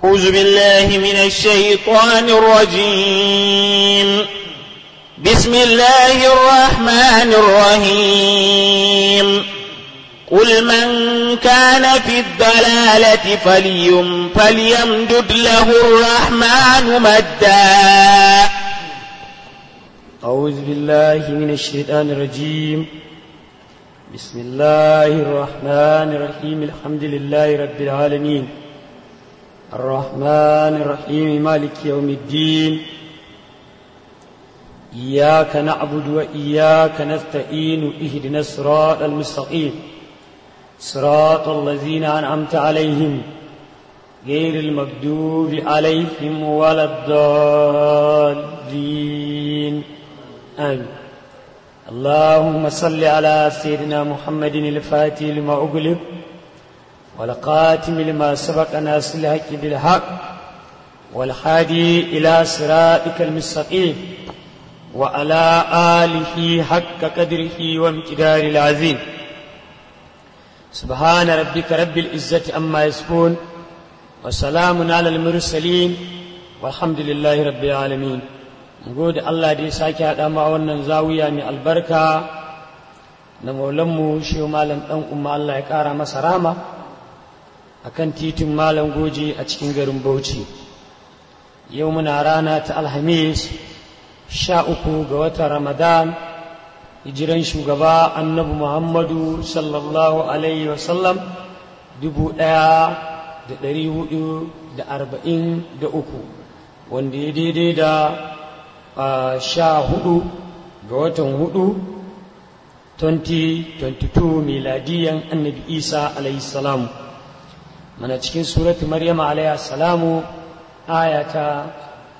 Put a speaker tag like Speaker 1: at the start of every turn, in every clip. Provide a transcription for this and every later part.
Speaker 1: أعوذ بالله من الشيطان الرجيم بسم الله الرحمن الرحيم قل من كان في الضلالة فليم فليمدد له الرحمن مدا
Speaker 2: أعوذ بالله من الشيطان الرجيم بسم الله الرحمن الرحيم الحمد لله رب العالمين الرحمن الرحيم مالك يوم الدين إياك نعبد وإياك نستعين اهدنا الصراط المستقيم صراط الذين أنعمت عليهم غير المغضوب عليهم ولا الضالين آمين اللهم صل على سيدنا محمد الفاتح لما أغلق والقاتم لما سبق ناس الحق بالحق والحادي إلى صراطك المستقيم وعلى آله حق قدره وامتدار العظيم سبحان ربك رب العزة أما يصفون وسلام على المرسلين والحمد لله رب العالمين gode Allah da ya sake haɗa ma wannan zawiya mai albarka na maulanmu shi malam ɗan umma Allah ya ƙara masa rama a kan titin malam goje a cikin garin Bauchi yau muna rana ta alhamis sha uku ga watan ramadan hijiran shugaba annabi muhammadu sallallahu alaihi wasallam dubu ɗaya da ɗari hudu da arba'in da uku wanda ya daidai da sha hudu ga watan hudu 2022 miladiyan annabi isa alaihi salamu mana cikin suratu maryama alaihi salamu ayata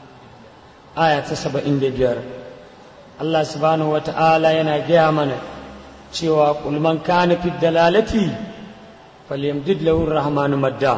Speaker 2: ayata saba'in da biyar Allah subhanahu wa ta'ala yana gaya mana cewa kulman kana fi dalalati falyamdid lahu rahmanu madda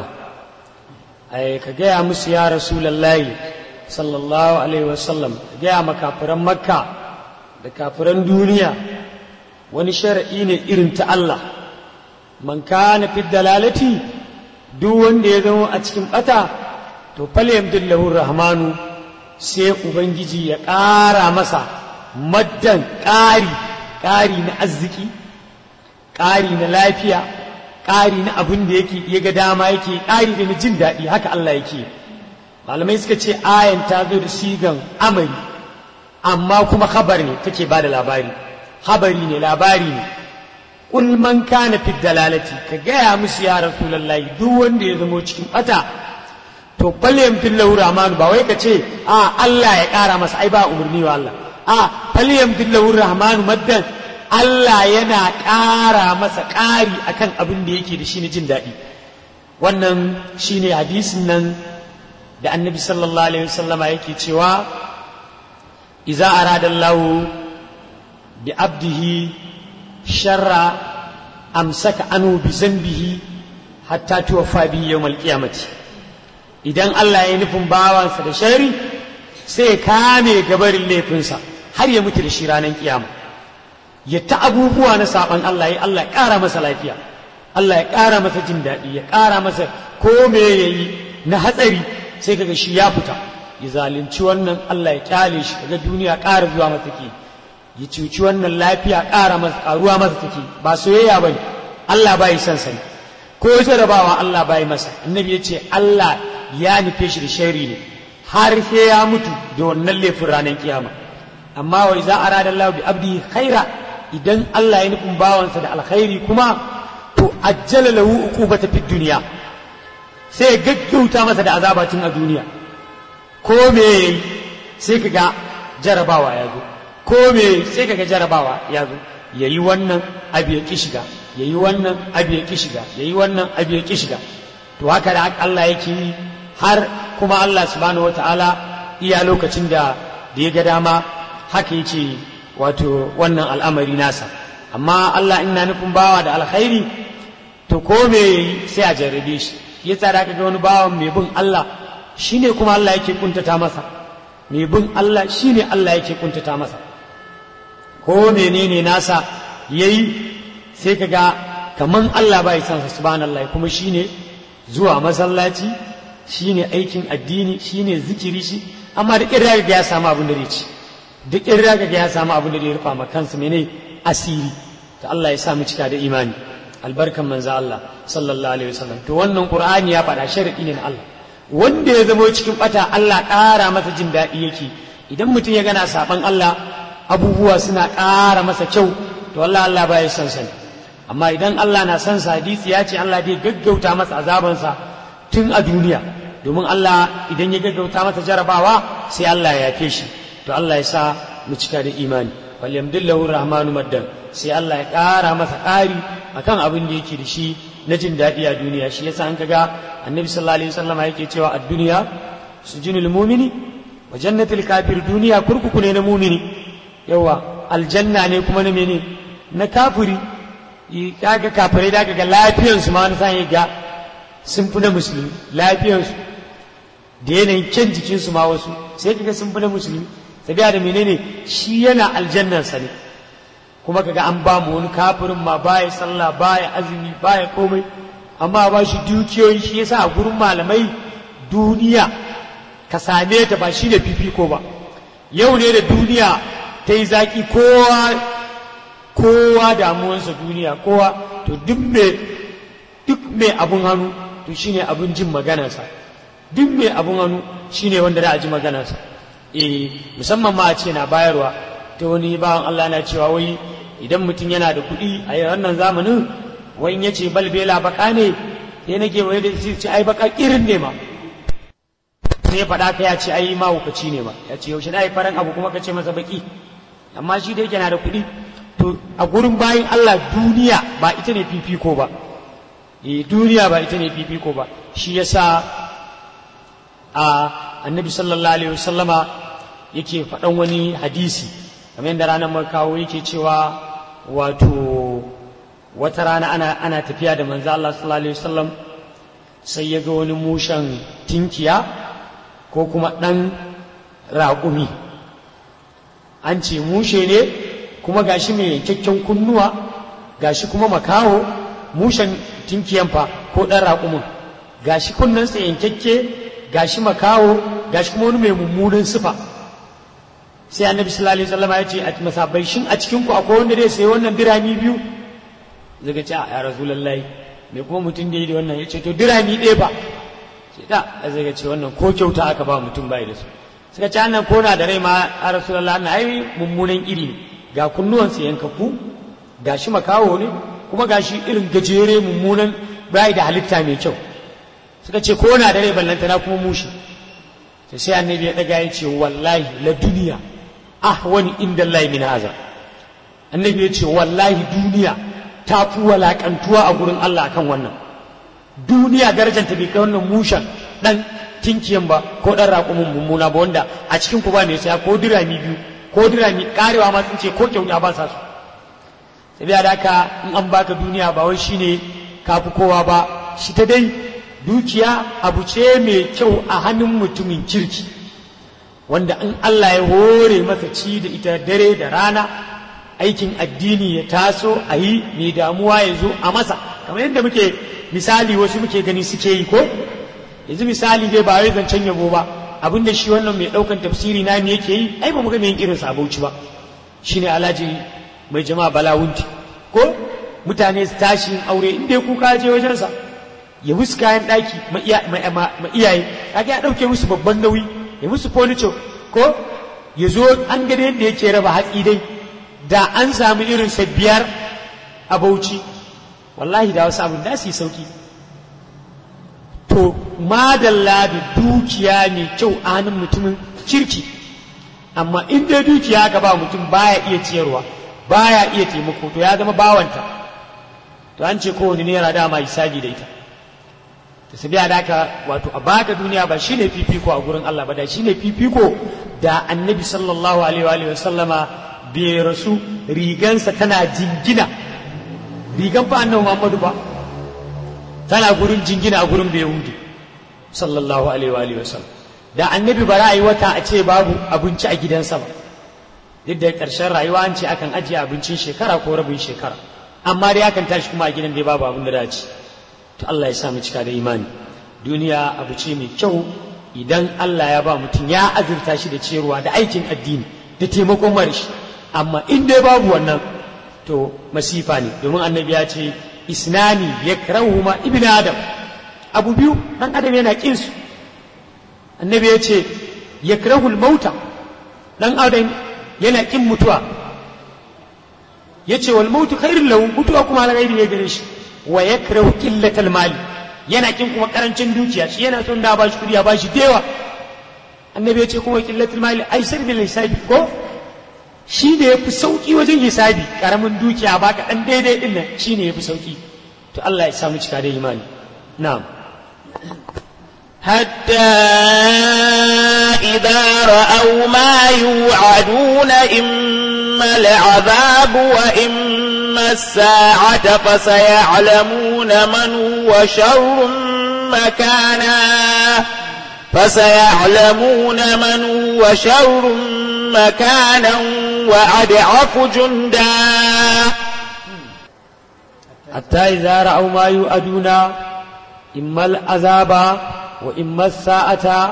Speaker 2: ai ka gaya musu ya rasulullahi sallallahu alaihi wasallam gaya ma kafiran makka da kafiran duniya wani shara'i ne irin ta Allah man kana fi dalalati duk wanda ya zama a cikin bata to falyamdillahu rahmanu sai ubangiji ya ƙara masa maddan ƙari ƙari na arziki ƙari na lafiya ƙari na abin da yake ya ga dama yake ƙari da na jin daɗi haka Allah yake malamai suka ce ayan ta zo da sigan amari amma kuma khabar ne take ba da labari habari ne labari ne kul man kana fi dalalati ka gaya musu ya rasulullahi duk wanda ya zamo cikin bata to falyam fillahu rahmanu ba wai ka ce a Allah ya kara masa ai ba umarni wa Allah a falyam fillahu rahmanu maddan Allah yana ƙara masa ƙari akan abin da yake da shi ne jin daɗi wannan shine hadisin nan da annabi sallallahu alaihi wasallama yake cewa iza arada Allah bi abdihi sharra amsaka anu bi zambihi hatta tuwaffa bi yawmal qiyamati idan Allah ya nufin bawansa da shari sai kame gabarin laifinsa har ya mutu da shi ranar kiyama ya ta abubuwa na saban Allah ya Allah ya ƙara masa lafiya Allah ya ƙara masa jin daɗi ya ƙara masa ko me yayi na hatsari sai kaga shi ya fita ya zalunci wannan Allah ya kyale shi kaga duniya ƙara zuwa masa take ya cuci wannan lafiya ƙara masa ƙaruwa masa take ba soyayya bane Allah bai san sani ko jarabawa Allah bai masa annabi ya ce Allah ya nufe shi da shari ne har sai ya mutu da wannan laifin ranar kiyama amma wai za a rada Allah bi abdi khaira idan Allah ya nufin bawansa da alkhairi kuma to ajjala lahu uqubata fid duniya sai ya gaggauta masa da azaba tun a duniya ko me sai kaga jarabawa ya zo ko me sai kaga jarabawa ya zo yayi wannan abu ya ki shiga yayi wannan abu ya ki shiga yayi wannan abu ya ki shiga to haka da Allah yake yi har kuma Allah subhanahu wataala iya lokacin da da ya ga dama haka yake wato wannan al'amari nasa amma Allah ina nufin bawa da alkhairi to ko me sai a jarrabe shi ya tsara ka ga wani bawan mai bin Allah shine kuma Allah yake kuntata masa mai bin Allah shine Allah yake kuntata masa ko menene nasa yayi sai ka ga kaman Allah bai san sa subhanallah kuma shine zuwa masallaci shine aikin addini shine zikiri shi amma da ƙirra ga ya samu abin da zai ci duk ƙirra ga ya samu abin da zai rufa ma kansa mene asiri to Allah ya sa mu cika da imani albarkan manzo Allah sallallahu alaihi wasallam to wannan qur'ani ya faɗa sharadi ne na Allah wanda ya zama cikin bata Allah ƙara masa jin daɗi yake idan mutum ya gana saban Allah abubuwa suna ƙara masa kyau to Allah Allah ba ya san sani amma idan Allah na san sa hadisi ya ce Allah zai gaggauta masa azabansa tun a duniya domin Allah idan ya gaggauta masa jarabawa sai Allah ya yafe shi to Allah ya sa mu cika da imani wal yamdillahu rahmanu maddan sai Allah ya ƙara masa ƙari akan abin da yake da shi na jin daɗi a duniya shi yasa an kaga annabi sallallahu alaihi wasallam yake cewa a duniya sujinul mu'mini wa jannatul kafir duniya kurkuku ne na mu'mini yawa aljanna ne kuma na mene na kafiri kaga kafirai da ga lafiyar su ma wani sa'in ga sun fi na musulmi lafiyar su da yanayin kyan jikin su ma wasu sai kaga sun fi na musulmi sabiya da menene shi yana aljannar sa ne kuma kaga an ba mu wani kafirin ma baya sallah baya azumi baya komai amma ba shi dukiyoyi shi yasa a gurin malamai duniya ka same ta ba shi ne fifiko ba yau ne da duniya ta yi zaki kowa kowa damuwansa duniya kowa to duk mai duk mai abun hannu to shine abun jin maganarsa duk mai abun hannu shine wanda za a ji maganarsa eh musamman ma a ce na bayarwa ta wani bawan Allah na cewa wai idan mutum yana da kuɗi a wannan zamanin wai ya ce balbela baka ne sai nake wai da shi ce ai baka irin ne ma sai ya faɗa ka ya ce ai mahaukaci ne ma ya ce yaushe na yi faran abu kuma ka ce masa baki amma shi da yake na da kuɗi to a gurin bayan Allah duniya ba ita ne fifiko ba eh duniya ba ita ne fifiko ba shi yasa a annabi sallallahu alaihi wasallama yake faɗan wani hadisi kamar yadda ranar mai kawo yake cewa wato wata rana ana, ana tafiya da manzo Allah sallallahu alaihi wasallam sai ya ga wani mushen tinkiya ko kuma ɗan raƙumi an ce mushe ne kuma gashi mai yankakken kunnuwa gashi kuma makaho mushen tinkiyan fa ko ɗan raƙumin gashi kunnensa yankakke gashi makaho gashi kuma wani mai mummunan sifa sai annabi sallallahu alaihi wasallam ya ce a masabai shin a cikin ku akwai wanda zai sayi wannan dirami biyu zaga ce a ya rasulullahi me kuma mutum da yi da wannan ya ce to dirami ɗaya ba ce da zaga ce wannan ko kyauta aka ba mutum bai da su suka ce annan ko na da rai ma a rasulullahi na ai mummunan iri ne ga kunnuwansa yankaku gashi makawo ne kuma gashi irin gajere mummunan bai da halitta mai kyau suka ce ko na da rai ballantana kuma mushi sai annabi ya daga ya ce wallahi la duniya ahwani inda Allah min haza annabi ya ce wallahi duniya ta fi walakantuwa a gurin Allah akan wannan duniya darajanta bai kai wannan mushan dan tinkiyan ba ko dan raƙumin mummuna ba wanda a cikin ku ba mai saya ko dirami biyu ko dirami karewa ma sun ce ko kyauta ba sa su sabiya da haka in an baka duniya ba wai shine kafi kowa ba shi ta dai dukiya abu ce mai kyau a hannun mutumin kirki wanda in Allah ya hore masa ci da ita dare da rana aikin addini ya taso a yi mai damuwa ya zo a masa kamar yadda muke misali wasu muke gani suke yi ko yanzu misali dai ba wai zancen yabo ba abinda shi wannan mai ɗaukan tafsiri na ne yake yi ai ba mu ga mai irin sabauci ba shine alhaji mai jama'a balawunti ko mutane su tashi aure in dai kuka je wajensa ya musu kayan ɗaki ma iyaye kaga ya ɗauke musu babban nauyi ya musu furniture ko ya zo an gane yadda yake raba hatsi dai da an samu irin sa biyar a bauchi wallahi da wasu abin da su yi sauki to madalla da dukiya mai kyau a hannun mutumin kirki amma in dai dukiya ka ba mutum baya iya ciyarwa baya iya taimako to ya zama bawanta to an ce kowane naira dama hisabi da ita ta sabi da haka wato a baka duniya ba shine fifiko a gurin Allah ba da shine fifiko da annabi sallallahu alaihi wa sallama bai rasu rigansa tana jingina rigan fa annabi Muhammadu ba tana gurin jingina a gurin Yahudi sallallahu alaihi wa sallam da annabi ba ra'ayi wata a ce babu abinci a gidansa ba duk da ƙarshen rayuwa an ce akan ajiye abincin shekara ko rabin shekara amma dai akan tashi kuma a gidan dai babu abin da dace to Allah ya sa mu cika da imani duniya abu ce mai kyau idan Allah ya ba mutum ya azurta shi da ciyarwa da aikin addini da taimakon marishi amma in dai babu wannan to masifa ne domin annabi ya ce isnani ya ma ibn adam abu biyu dan adam yana kin su annabi ya ce ya mauta dan adam yana kin mutuwa ya ce wal mautu khairun lahu mutuwa kuma alghairi ne gare shi wa yakrahu qillatal mali yana kin kuma karancin dukiya shi yana son da ba shi kudi ya ba shi dewa annabi ya ce kuma qillatul mali aisar bil hisabi ko shi ne yafi sauki wajen hisabi karamin dukiya baka dan daidai din nan shi ne yafi sauki to Allah ya samu cika da imani na'am
Speaker 1: حتى إذا رأوا ما يوعدون إما العذاب وإما الساعة فسيعلمون من هو شر مكانا فسيعلمون من هو شر مكانا وأضعف جندا
Speaker 2: حتى إذا رأوا ما يوعدون إما العذاب وإما الساعة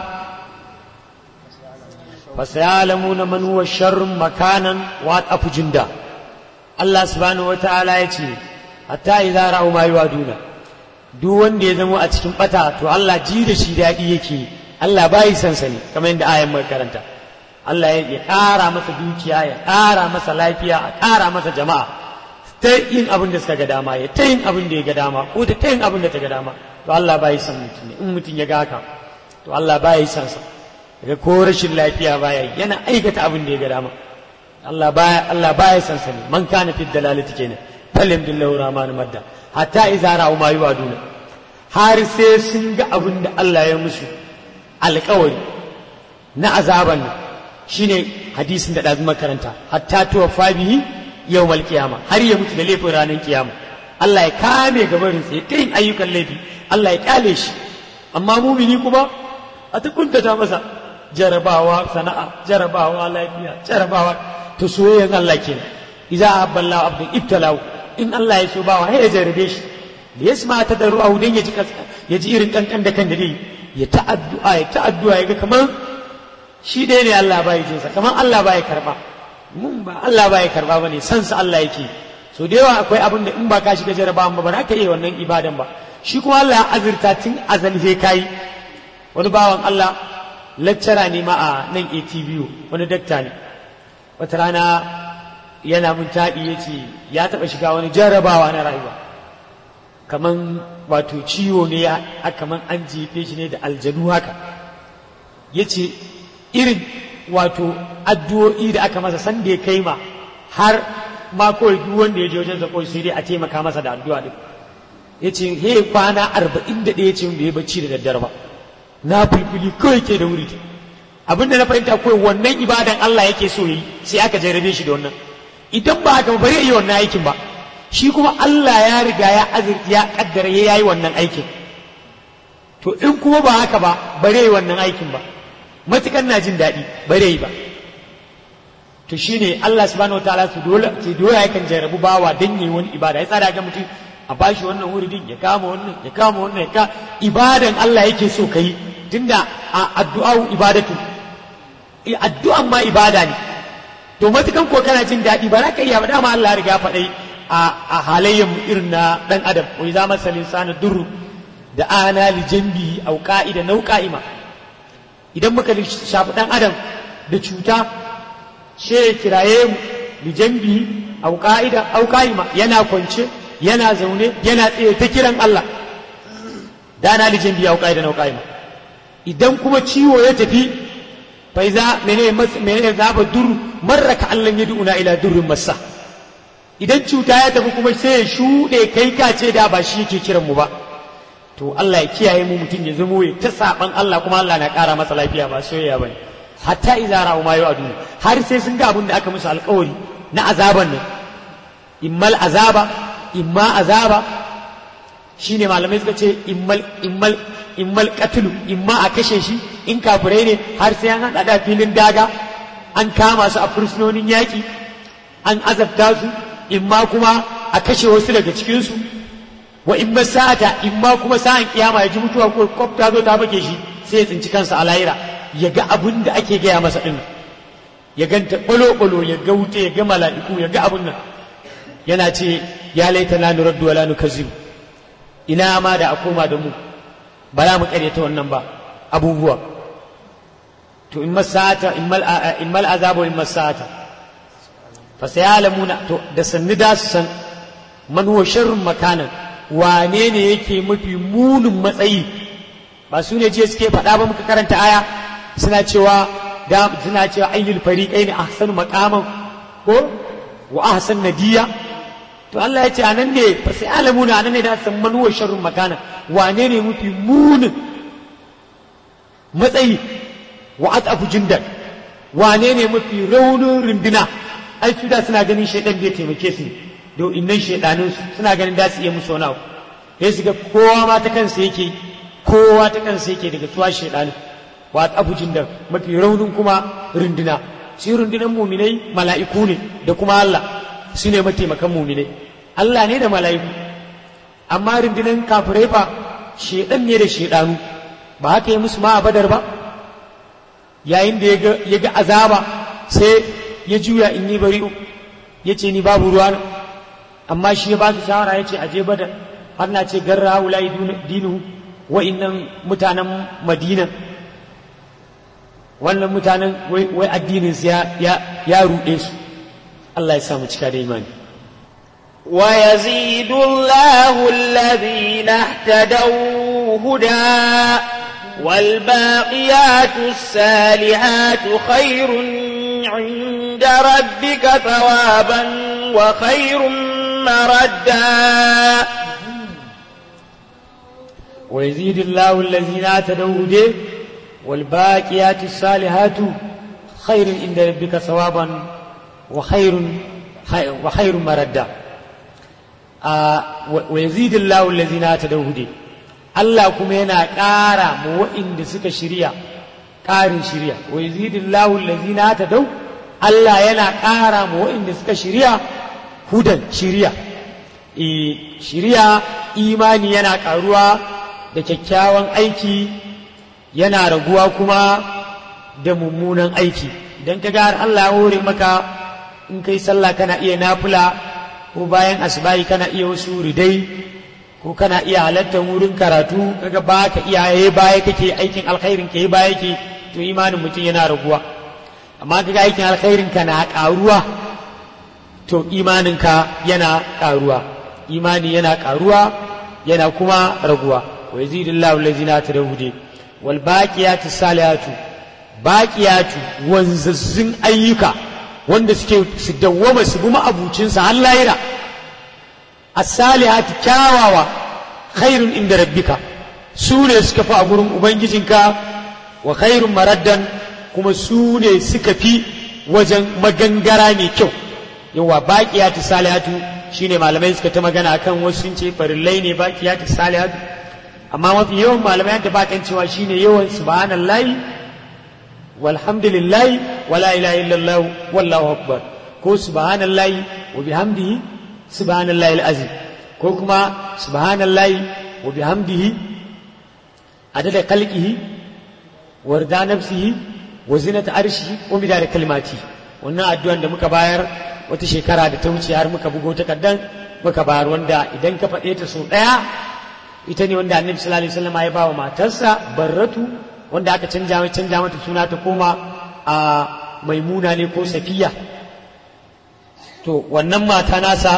Speaker 2: فسيعلمون من هو الشر مكانا وأضعف جندا الله سبحانه وتعالى يتي حتى إذا رأوا ما يوعدون duk wanda ya zama a cikin bata to Allah ji da shi daɗi yake Allah bai san sani kamar yadda ayan mai karanta Allah ya ƙara masa dukiya ya ƙara masa lafiya a ƙara masa jama'a ta yin abin da suka ga dama ya ta yin abin da ya ga dama ko ta yin abin da ta ga dama to Allah bai san mutum ne in mutum ya ga haka to Allah bai san sa daga ko rashin lafiya baya yana aikata abin da ya ga dama Allah baya Allah baya san sa ne man kana fi dalalati kenan falim billahu rahman madda hatta idza ra'u ma yuwaduna har sai sun ga abin da Allah ya musu alƙawari na azaban nan shine hadisin da ɗazu makaranta hatta tuwaffa bihi yawmal qiyama har ya mutu da laifin ranar kiyama Allah ya kame gabarinsa ya ta yin ayyukan laifi Allah ya kyale shi amma mumini kuma a ta kuntata masa jarabawa sana'a jarabawa lafiya jarabawa to soyayyan Allah kenan idza ahabballahu abdun ibtalahu in Allah ya so bawa ya jarabe shi da yasma ta daru a dan ya ji ya ji irin kankan da kan da dai ya ta addu'a ya ta addu'a ya ga kamar shi dai ne Allah bai jinsa kamar Allah bai karba mun ba Allah bai karba bane san sa Allah yake so da yawa akwai abin da in ba ka shiga jarabawan ba ba za ka iya wannan ibadan ba shi kuma Allah ya azurta tun azali sai kai wani bawan Allah lecturer ne ma a nan ATBU wani dakta ne wata rana yana mun taɗi ya ce ya taɓa shiga wani jarabawa na rayuwa kaman wato ciwo ne ya kaman an jefe shi ne da aljanu haka ya ce irin wato addu'o'i da aka masa sanda ya kai ma har ma kawai duk wanda ya je wajen sa kawai sai dai a taimaka masa da addu'a din ya ce he kwana arba'in da ɗaya ce bai bacci da daddare ba na fulfuli kawai ke da wuri abin da na fahimta kawai wannan ibadan Allah yake so yi sai aka jarrabe shi da wannan idan ba haka ba yi wannan aikin ba shi kuma Allah ya riga ya azurta ya kaddara ya yi wannan aikin to in kuma ba haka ba bare yi wannan aikin ba matukan na jin daɗi bare yi ba to shine Allah subhanahu wataala su dole ke dole yakan jarrabu bawa dan yi wani ibada ya tsara ga mutum a bashi wannan wuridin ya kama wannan ya kama wannan ya ka ibadan Allah yake so kai tunda a addu'a ibadatu addu'an ma ibada ne to matukan ko kana jin daɗi ba za ka iya ba dama Allah ya riga faɗai a halayyar irin na ɗan adam wai za masa linsana duru da ana li jambi au ka'ida nau ka'ima idan muka shafi ɗan adam da cuta she kiraye mu li jambi au ka'ida au ka'ima yana kwance yana zaune yana tsaye ta kiran Allah da ana li jambi au ka'ida nau ka'ima idan kuma ciwo ya tafi faiza mene mene zaba dur marra ka Allah ya du'una ila durrin masa idan cuta ya tafi kuma sai ya shuɗe kai ka ce da ba shi yake kiran mu ba to Allah ya kiyaye mu mutum ya zamo ya ta saban Allah kuma Allah na ƙara masa lafiya ba soyayya bane hatta idza ra'u ma yu'adu har sai sun ga abin da aka musu alƙawari na azaban nan immal azaba imma azaba shine malamai suka ce immal immal immal qatlu imma a kashe shi in kafirai ne har sai an hada da filin daga an kama su a fursunonin yaƙi an azabta su imma kuma a kashe wasu daga cikinsu wa in masata in ma kuma sa'an kiyama ya ji mutuwa ko kwaf ta zo ta bake shi sai ya tsinci kansa a lahira ya ga abin da ake gaya masa din ya ganta balo-balo ya ga wuta ya ga mala'iku ya ga abin nan yana ce ya laita na nuraddu wala nukazzibu ina ma da a koma da mu ba za mu karyata wannan ba abubuwa to in masata in mal azabu in masata fa sayalamuna to da sanni da su san man huwa sharrun makanan wane ne yake mafi munin matsayi ba su ne je suke faɗa ba muka karanta aya suna cewa da suna cewa ayyul fariqaini ahsanu maqaman ko wa ahsan nadiya to Allah ya ce anan ne fa sai alamuna anan ne da san man huwa sharrun makana wane ne mafi munin matsayi wa atafu jindan wane ne mafi raunin runduna ai su da suna ganin shaidan bai taimake su do innan shaidanin su suna ganin da su iya musu wani abu sai su ga kowa ma ta kansa yake kowa ta kansa yake daga tuwa shaidanin wa atafu jindan mafi raunin kuma runduna shi rundunan muminai mala'iku ne da kuma Allah su ne mataimakan muminai Allah ne da mala'iku amma rundunan kafirai fa shedan ne da shedanu ba haka yi musu ma a badar ba yayin da ya ga azaba sai ya juya in yi bari ya ce ni babu ruwa amma shi ya ba su shawara ya ce aje badar har na ce garra wulayi dinu wa'innan mutanen madina wannan mutanen wai addininsu ya ruɗe su Allah ya samu cika da imani
Speaker 1: ويزيد الله الذين اهتدوا هدى والباقيات الصالحات خير عند ربك ثوابا وخير مردا
Speaker 2: ويزيد الله الذين اهتدوا هدى والباقيات الصالحات خير عند ربك ثوابا وخير وخير مردا wa yazidu Allahu allazina tadawhudi Allah kuma yana ƙara mu wa'inda suka shirya ƙarin shirya wa yazidu Allahu allazina tadaw Allah yana ƙara mu wa'inda suka shirya hudan shirya e shirya imani yana ƙaruwa da kyakkyawan aiki yana raguwa kuma da mummunan aiki idan ka ga har Allah ya hore maka in kai sallah kana iya nafila ko bayan asibayi kana iya wasu ridai ko kana iya halartar wurin karatu kaga ba ka iya yayi baya kake aikin alkhairin ka yi baya yake to imanin mutum yana raguwa amma kaga aikin alkhairin ka na karuwa to imanin ka yana karuwa imani yana karuwa yana kuma raguwa wa yazidullahu allazina tadawude wal baqiyatu salihatu baqiyatu wanzazzun ayyuka wanda suke su dawwama su bi ma'abucinsa har lahira as-salihati kyawawa khairun inda rabbika su ne suka fi a gurin ubangijinka wa khairun maraddan kuma su ne suka fi wajen magangara mai kyau yawa baqiyatu salihatu shine malamai suka ta magana akan wasu sun ce farillai ne baqiyatu salihatu amma mafi yawan malamai da bakan cewa shine yawan subhanallahi walhamdulillahi wala ilaha illallah wallahu akbar ko subhanallahi wa bihamdihi subhanallahi alazim ko kuma subhanallahi wa bihamdihi adada khalqihi wa rida nafsihi wa zinata arshihi wa midada kalimati wannan addu'an da muka bayar wata shekara da ta wuce har muka bugo takaddan muka bayar wanda idan ka faɗe ta sau ɗaya ita ne wanda annabi sallallahu alaihi wasallam ya ba wa matarsa barratu wanda aka canja mai canja mata suna ta koma a maimuna ne ko safiya to wannan mata nasa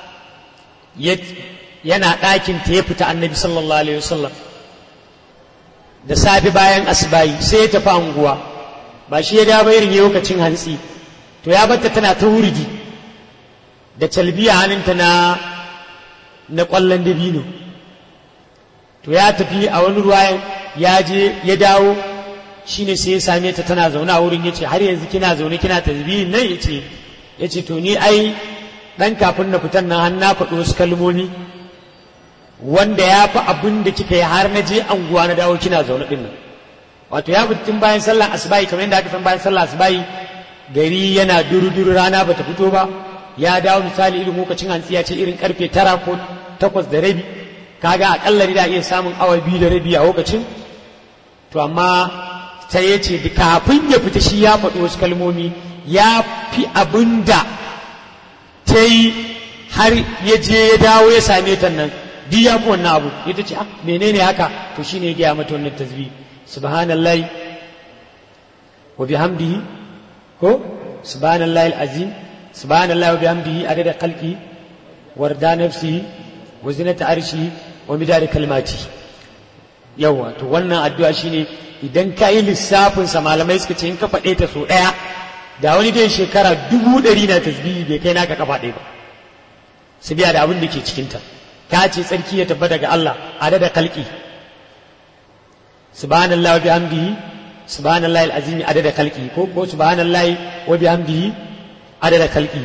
Speaker 2: yana ɗakin ta ya fita annabi sallallahu alaihi wasallam da safe bayan asibayi sai ya tafi anguwa ba shi ya dawo irin lokacin hantsi to ya batta tana ta wurgi da calbiya hannunta na na ƙwallon dabino to ya tafi a wani ruwayan ya je ya dawo shine sai ya same ta tana zaune a wurin yace har yanzu kina zaune kina tasbihin nan yace yace to ni ai dan kafin na fitan nan har na faɗi wasu kalmomi wanda ya fi abin da kika yi har na je anguwa na dawo kina zaune din nan wato ya fitin bayan sallar asubahi kamar yadda aka san bayan sallar asubahi gari yana duru-duru rana bata fito ba ya dawo misali irin lokacin hantsi ya ce irin karfe tara ko takwas da rabi kaga akalla da iya samun awa biyu da rabi a lokacin to amma sai ya ce kafin ya fita shi ya faɗi wasu kalmomi ya fi abin da ta yi har ya je ya dawo ya same ta nan duk ya fi wannan abu ita ce ah menene haka to shine ya gaya mata wannan tasbih subhanallahi wa bihamdihi ko subhanallahi alazim subhanallahi wa bihamdihi adada khalqi warda nafsihi wa zinata arshihi wa midada kalmati yawa to wannan addu'a shine idan ka yi lissafin sa malamai suka ce in ka faɗe ta so ɗaya da wani dai shekara dubu ɗari na tasbihi bai kai naka kafa ɗaya ba su biya da abin da ke cikinta ta ce tsarki ya tabbata ga Allah adada kalki subhanallahi wa bihamdihi subhanallahi alazim adada kalki ko ko subhanallahi wa bihamdihi adada kalki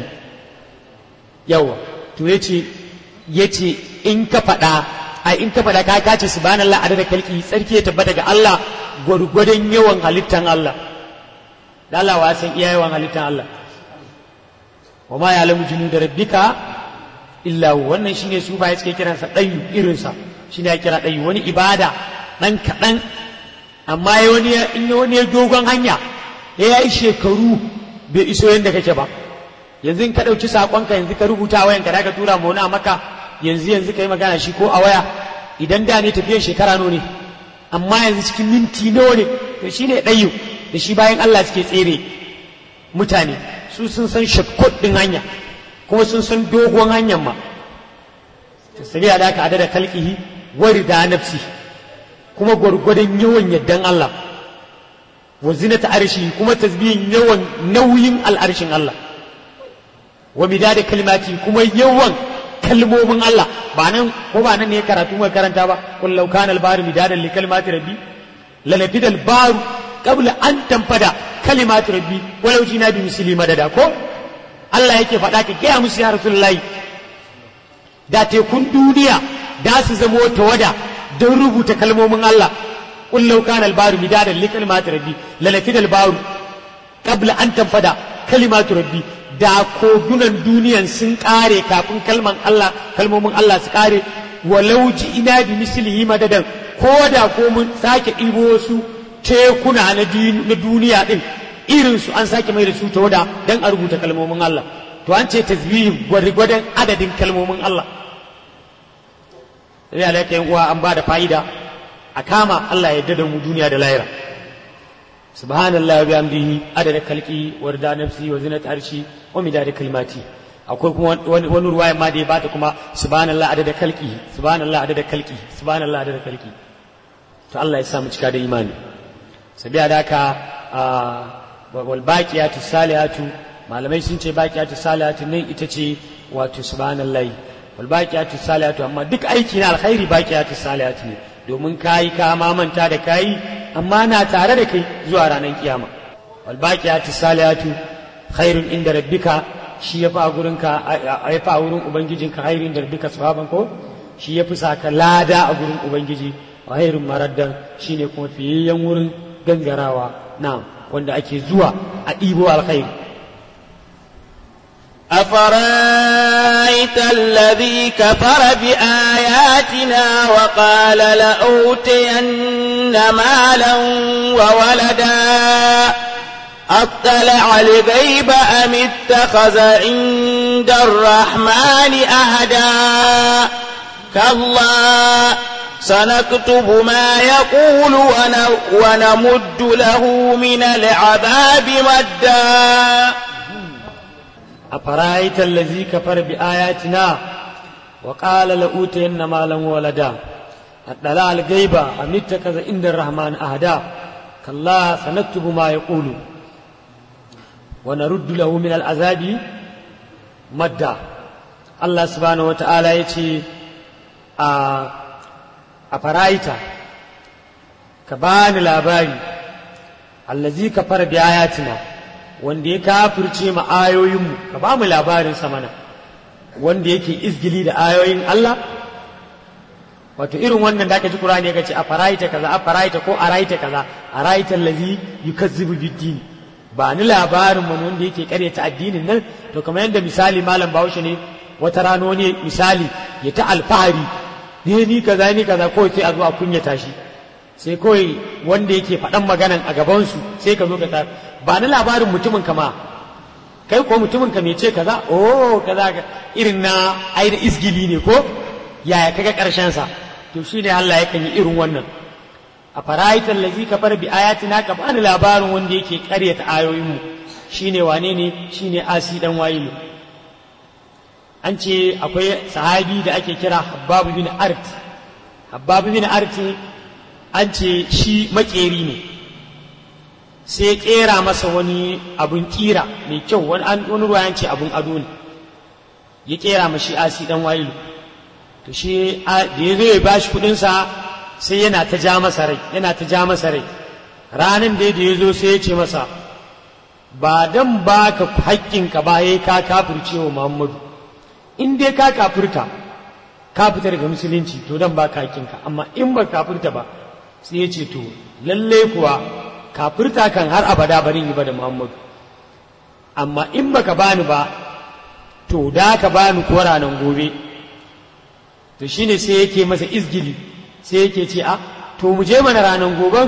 Speaker 2: yawa to yace yace in ka faɗa ai in ka faɗa ka kace subhanallahi adada kalki tsarki ya tabbata ga Allah gwargwadon yawan halittan Allah da Allah wa san iya yawan halittan Allah wa ma ya'lamu junuda rabbika illa wannan shine su ba suke kiransa ɗayu irinsa shine ya kira ɗayu wani ibada ɗan kaɗan amma ya wani in ya wani dogon hanya ya yi shekaru bai iso yadda kake ba yanzu in ka ɗauki saƙonka yanzu ka rubuta wayan ka ka tura ma wani a maka yanzu yanzu ka yi magana shi ko a waya idan da ne tafiyan shekara nawa ne amma yanzu cikin minti nawa ne to shine ɗayu da shi bayan Allah suke tsere mutane su sun san shortcut ɗin hanya kuma sun san dogon hanyar ma tasiri da aka adada kalkihi wari da nafsi kuma gwargwadon yawan yaddan Allah wa zinata arshi kuma tasbihin yawan nauyin al'arshin Allah wa midada kalmati kuma yawan kalmomin Allah ba nan ko ba nan ne karatu mai karanta ba qul law kana al-bahru midadan li kalimati rabbi lalafida al-bahru qabla an tanfada kalimati rabbi walau jina bi misli madada ko Allah yake faɗa ka gaya musu ya Rasulullahi da tekun duniya da su zamo tawada don rubuta kalmomin Allah kullau kana albaru midadan li kalimati rabbi lalafid albaru qabla an tanfada kalimatu rabbi da kogunan duniyan sun kare kafin kalman Allah kalmomin Allah su kare walau ji ina bi mislihi madadan ko da ko mun sake ɗibo wasu tekuna na duniya din irin su an sake mai da su tawada dan a rubuta kalmomin Allah to an ce tasbihi gwargwadon adadin kalmomin Allah sai alaika yan uwa an ba da fa'ida a kama Allah ya da mu duniya da lahira subhanallahi wa bihamdihi adada kalki wa rida nafsi wa zinat arshi wa midada kalmati akwai kuma wani wani ruwaya ma da ya bata kuma subhanallahi adada kalki subhanallahi adada kalki subhanallahi adada kalki to Allah ya sa mu cika da imani sabiya da haka wal baqiyatu salihatu malamai sun ce baqiyatu salihatu nan ita ce wato subhanallahi wal baqiyatu salihatu amma duk aiki na alkhairi baqiyatu salihatu ne domin kayi ka ma manta da kayi amma na tare da kai zuwa ranar kiyama wal baqiyatu salihatu khairun inda rabbika shi yafi a gurin ka yafi a wurin ubangijinka khairun inda rabbika sawaban ko shi yafi saka lada a gurin ubangiji wa khairun maraddan shine kuma fiyayyen wurin gangarawa na'am wanda ake zuwa a ɗibo alkhairi
Speaker 1: أفرأيت الذي كفر بآياتنا وقال لأوتين مالا وولدا أطلع الغيب أم اتخذ عند الرحمن أهدا كلا سنكتب ما يقول ونمد له من العذاب مدا
Speaker 2: أفرأيت الذي كفر بآياتنا وقال لأوتين مالا وولدا أطلع الغيب أم اتخذ عند الرحمن أهدا كلا سنكتب ما يقول ونرد له من العذاب مدا الله سبحانه وتعالى يتي أفرأيت كبان الأباري الذي كفر بآياتنا wanda ya kafirce ma ayoyinmu ka ba mu labarin mana wanda yake izgili da ayoyin Allah wato irin wannan da aka ji Qur'ani ya ce a faraita kaza a faraita ko a raita kaza a raita allazi yukazzibu biddin ba ni labarin mun wanda yake karyata addinin nan to kamar yadda misali malam Bahaushe ne wata rano ne misali ya ta alfahari ne ni kaza ni kaza kawai sai a zo a kunyata shi sai kawai wanda yake faɗan maganan a gabansu sai ka zo ka ta ba na labarin mutumin kama kai ko mutumin ka ce kaza oh kaza irin na ai da isgili ne ko yaya kaga karshen sa to shine Allah yakan yi irin wannan a faraitan lazi kafar bi ayatina ka bani labarin wanda yake karyata ayoyin mu shine wane ne shine asi dan wayilu an ce akwai sahabi da ake kira Habbab bin Art Habbab bin Art an ce shi makeri ne sai kera masa wani abun kira mai kyau wani wani ruwa ce abun ado ne ya kera mashi asi dan wayilu to shi da ya zo ya bashi kudin sa sai yana ta ja masa rai yana ta ja masa rai ranan da ya zo sai ya ce masa ba dan baka haƙƙinka ba yayi ka kafirce wa Muhammadu in dai ka kafirta ka fita daga musulunci to dan baka haƙƙinka amma in ba kafirta ba sai ya ce to lalle kuwa kafirta kan har abada barin yi ba da Muhammadu amma in baka bani ba to da ka bani ko ranar gobe to shine sai yake masa izgili sai yake ce a to mu je mana ranar goben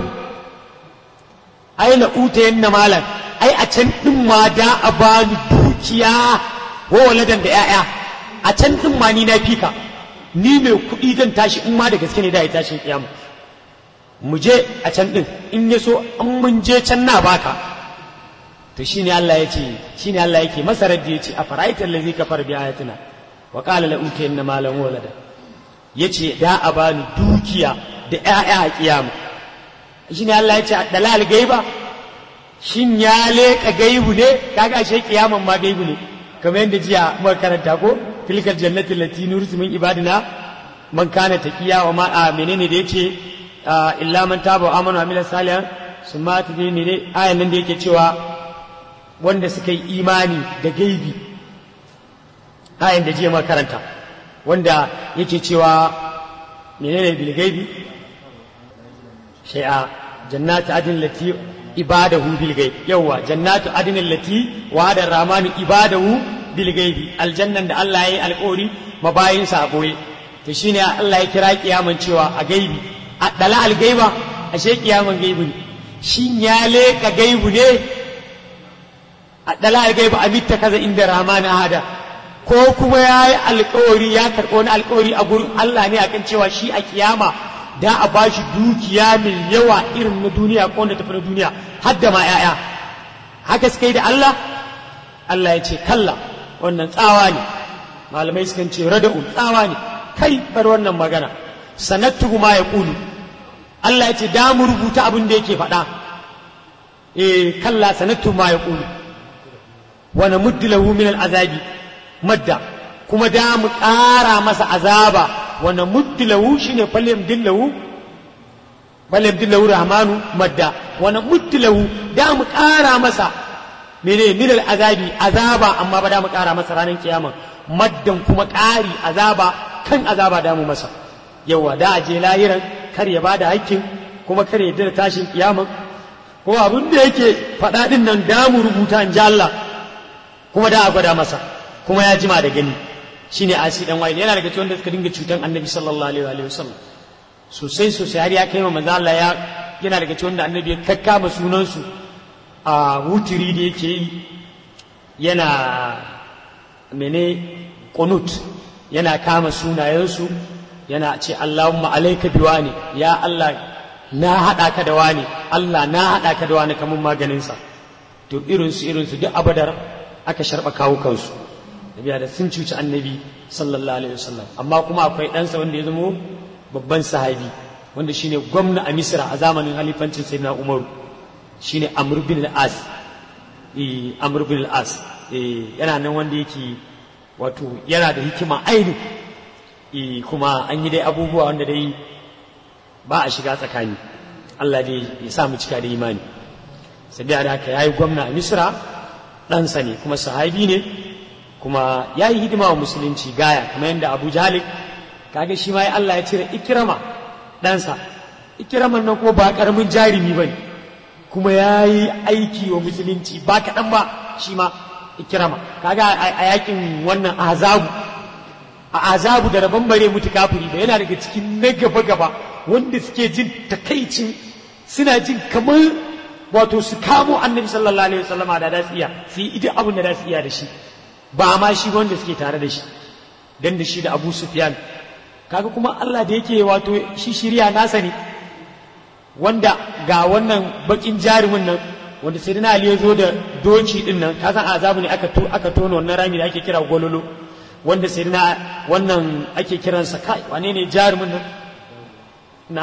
Speaker 2: ai na uta yanna malam ai a can din ma da a bani dukiya ko waladan da yaya a can din ma ni na fika ni mai kuɗi zan tashi in ma da gaske ne da ya tashin kiyama mu je a can din in ya so an mun je can na baka to shine Allah ya ce shine Allah yake masa raddi ya ce a fara'aita allazi kafar bi ayatina wa qala la utayanna malan walada yace da a bani dukiya da ƴaƴa a kiyama shine Allah ya ce dalal gaiba shin ya leka gaibu ne kaga ashe kiyaman ma gaibu ne kamar yadda jiya muka karanta ko tilkal jannati allati nurisu min ibadina man kana taqiya wa ma a menene da yace illa man taba wa amana wa amila salihan summa tadini ne ayan nan da yake cewa wanda suka yi imani da gaibi ayan da jiya karanta wanda yake cewa menene bil gaibi shay'a jannatu adin lati ibadahu bil gaib yawa jannatu adin lati wa da ramanu ibadahu bil gaibi aljannan da Allah ya yi alƙawari mabayin sa a boye to shine Allah ya kira kiyaman cewa a gaibi a dala al gaiba ashe kiyaman gaibi ne shin ya leka gaibu ne a dala al gaiba amitta kaza inda ramanu hada ko kuma ya yi alkawari ya karɓo wani alkawari a gurin Allah ne akan cewa shi a kiyama da a ba shi dukiya mai yawa irin na duniya ko wanda tafi na duniya har da ma 'ya'ya haka suka yi da Allah Allah ya ce kalla wannan tsawa ne malamai sukan ce rada'un tsawa ne kai bar wannan magana sanattu ma ya kulu Allah ya ce da mu rubuta abin da yake faɗa eh kalla sanattu ma ya kulu wa namuddu lahu min al'azabi madda kuma da mu ƙara masa azaba wanda muddilahu shine falyam dillahu falyam dillahu rahmanu madda wanda muddilahu da mu ƙara masa mene min azabi azaba amma ba da mu ƙara masa ranar kiyama maddan kuma ƙari azaba kan azaba da mu masa yawa da aje lahiran kar ya bada hakkin kuma kar ya da tashin kiyama ko abin da yake faɗa din nan da mu rubuta in ji Allah kuma da a gwada masa kuma ya jima da gani shine asi dan wa'il yana daga cikin wanda suka dinga cutan annabi sallallahu alaihi wa sallam sosai sosai har ya kai ma manzo Allah ya yana daga cikin wanda annabi ya kakkama sunan su a wutiri da yake yi yana mene qunut yana kama sunayen su yana ce Allahumma alayka biwani ya Allah na hada ka da wani Allah na hada ka da wani kamun maganin sa to irin su irin su duk abadar aka sharba kawo kansu tafiya da sun cuci annabi sallallahu alaihi wasallam amma kuma akwai ɗansa wanda ya zamo babban sahabi wanda shine gwamna a misra a zamanin halifancin sayyidina umaru shine amr bin al-as eh amr bin al-as eh yana nan wanda yake wato yana da hikima aini eh kuma an yi dai abubuwa wanda dai ba a shiga tsakani Allah dai ya sa mu cika da imani sai da haka yayi gwamna a misra ɗansa ne kuma sahabi ne kuma ya yi hidima wa musulunci gaya kamar yadda abu jalik kaga shi ma Allah ya cire ikirama ɗansa ikiraman nan kuma ba ƙaramin jarumi ba kuma ya yi aiki wa musulunci ba kaɗan ba shi ma ikirama kaga a yakin wannan azabu a azabu da rabon bare mutu kafiri da yana daga cikin na gaba gaba wanda suke jin takaicin suna jin kamar wato su kamo annabi sallallahu alaihi wasallama da da iya su yi idan abin da da iya da shi ba ma shi wanda suke tare da shi dan da shi da Abu Sufyan kaga kuma Allah da yake wato shi shirya nasa ne wanda ga wannan bakin jarumin nan wanda sai na Ali ya zo da doki din nan ka san azabu ne aka to aka tono wannan rami da ake kira gololo wanda sai na wannan ake kiransa kai wane ne jarumin nan na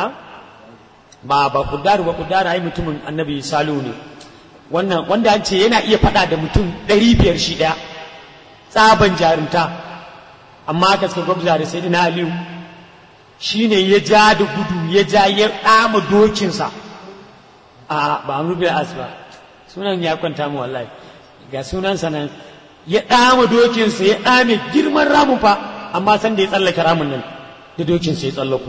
Speaker 2: ba ba kudaru ba kudaru ai mutumin annabi salu ne wannan wanda an ce yana iya fada da mutum ɗari biyar shi ɗaya tsaban jarumta amma aka suka gwabza da sai na aliyu shi ne ya ja da gudu ya ja ya ɗama dokinsa a ba amur bil as ba sunan ya kwanta mu wallahi ga sunansa nan ya ɗama dokinsa ya ɗame girman ramun fa amma san da ya tsallake ramin nan da dokinsa ya tsallako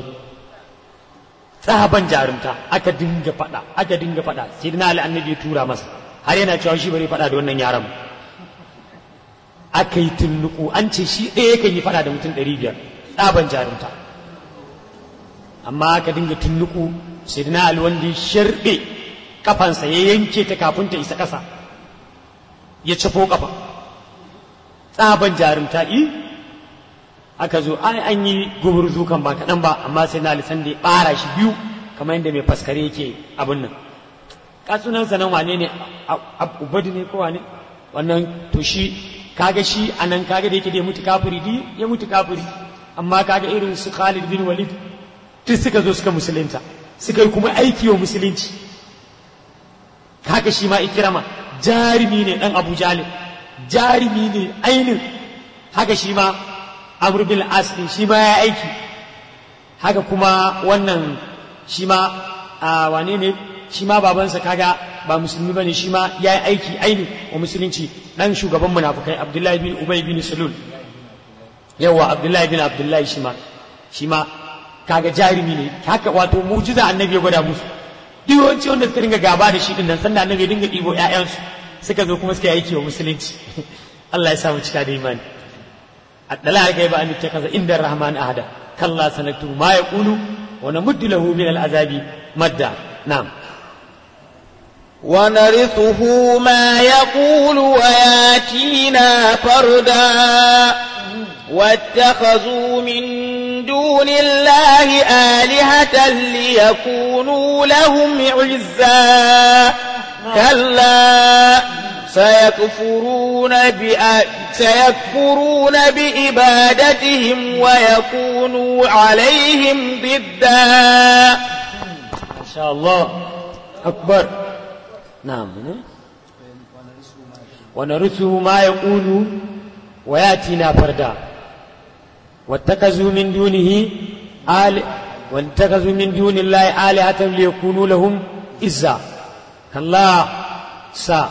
Speaker 2: tsaban jarumta aka dinga faɗa aka dinga faɗa sai na ali annabi ya tura masa har yana cewa shi bari faɗa da wannan yaran aka yi tunnuku an ce shi ɗaya yakan yi faɗa da mutum ɗari biyar tsaban jarumta amma aka dinga tunnuku sai na ali wanda ya sharɓe kafansa ya yanke ta kafin ta isa ƙasa ya cafo kafa tsaban jarumta i aka zo ai an yi gumurzu kan ba kaɗan ba amma sai na lisan da ya ɓara shi biyu kamar yadda mai faskare yake abin nan katsunansa nan wane ne ubadu ne ko wane wannan to shi kaga shi a nan kaga da yake da ya mutu kafiri di ya mutu kafiri amma kaga irin su Khalid bin Walid duk suka zo suka musulunta suka yi kuma aiki wa musulunci kaga shi ma ikirama jarumi ne dan Abu Jalil jarumi ne ainin haka shi ma Amr bin As shi ma ya aiki haka kuma wannan shi ma a wane ne shi ma babansa kaga ba musulmi bane shi ma ya yi aiki aini wa musulunci dan shugaban munafukai Abdullahi bin Ubay bin Sulul yawa Abdullahi bin Abdullahi shi ma shi ma kaga jarumi ne haka wato mujiza annabi ya gwada musu duk yawanci wanda suka dinga gaba da shi din nan sannan annabi ya dinga ɗibo ƴaƴansu suka zo kuma suka yi aiki wa musulunci Allah ya samu cika da imani addala ga ba an ta kaza inda rahman ahada kalla sanatu ma yaqulu wa namuddu lahu min al'azabi madda na'am
Speaker 1: ونرثه ما يقول وياتينا فردا واتخذوا من دون الله آلهة ليكونوا لهم عزا كلا سيكفرون بأ... سيكفرون بإبادتهم ويكونوا عليهم ضدا
Speaker 2: ما شاء الله أكبر نعم ونرثه ما يقول وياتينا فردا واتخذوا من دونه آل واتخذوا من دون الله آلهة ليكونوا لهم إزا كلا سا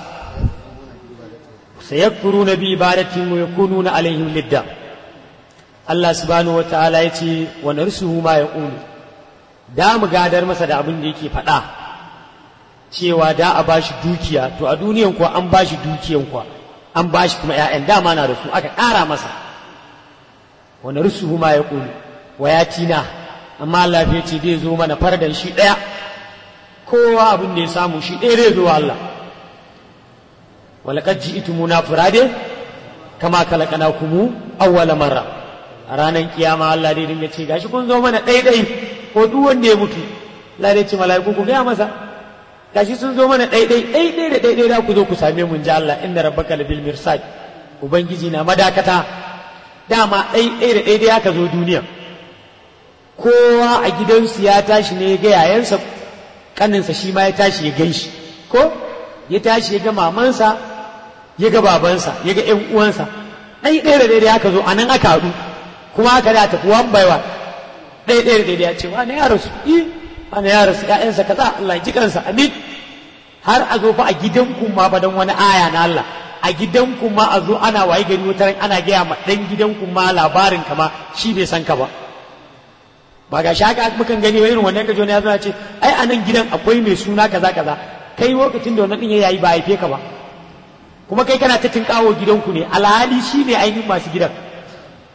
Speaker 2: سيكفرون بعبادتهم ويكونون عليهم لدا الله سبحانه وتعالى يتي ونرثه ما يقول da mu gadar masa da abin da yake faɗa cewa da a bashi dukiya to a duniyan kuwa an bashi dukiyan kuwa an bashi kuma ‘ya'yan dama na da su aka ƙara masa wani rusuhu ma ya ƙuni wa ya tina amma Allah ya ce zai zo mana fardan shi ɗaya kowa abin da ya samu shi ɗaya zai zo Allah walakad ji'tumuna furade kama kalakana kumu awwala marra a ranar kiyama Allah dai dinga ce gashi kun zo mana ɗai ɗai ko duk wanda ya mutu Allah dai ce mala'iku ku gaya masa gashi sun zo mana ɗai ɗai ɗai ɗai da ɗai ɗai da ku zo ku same mu ji Allah inna rabbaka labil mirsad ubangiji na madakata dama ɗai ɗai da ɗai ɗai aka zo duniya kowa a gidansu ya tashi ne ya ga yayansa kaninsa shi ma ya tashi ya gan shi ko ya tashi ya ga mamansa ya ga babansa ya ga ƴan uwansa ɗai ɗai da ɗai ɗai aka zo a nan aka haɗu kuma aka da tafi one by one ɗaya ɗaya da ɗaya ce wani ya rasu yi wani ya rasu ƴaƴansa kaza Allah ji kansa amin har a zo fa a gidan ku ma fa dan wani aya na Allah a gidan ku ma a zo ana waye gari wata ana gaya ma dan gidan ku ma labarin ka ma shi bai san ka ba ba ga shaka mukan gani irin wannan kajo ne ya zo ya ce ai a nan gidan akwai mai suna kaza kaza kai lokacin da wannan din ya yayi ba haife ka ba kuma kai kana ta tinkawo gidanku ne alhali shi ne ainihin masu gidan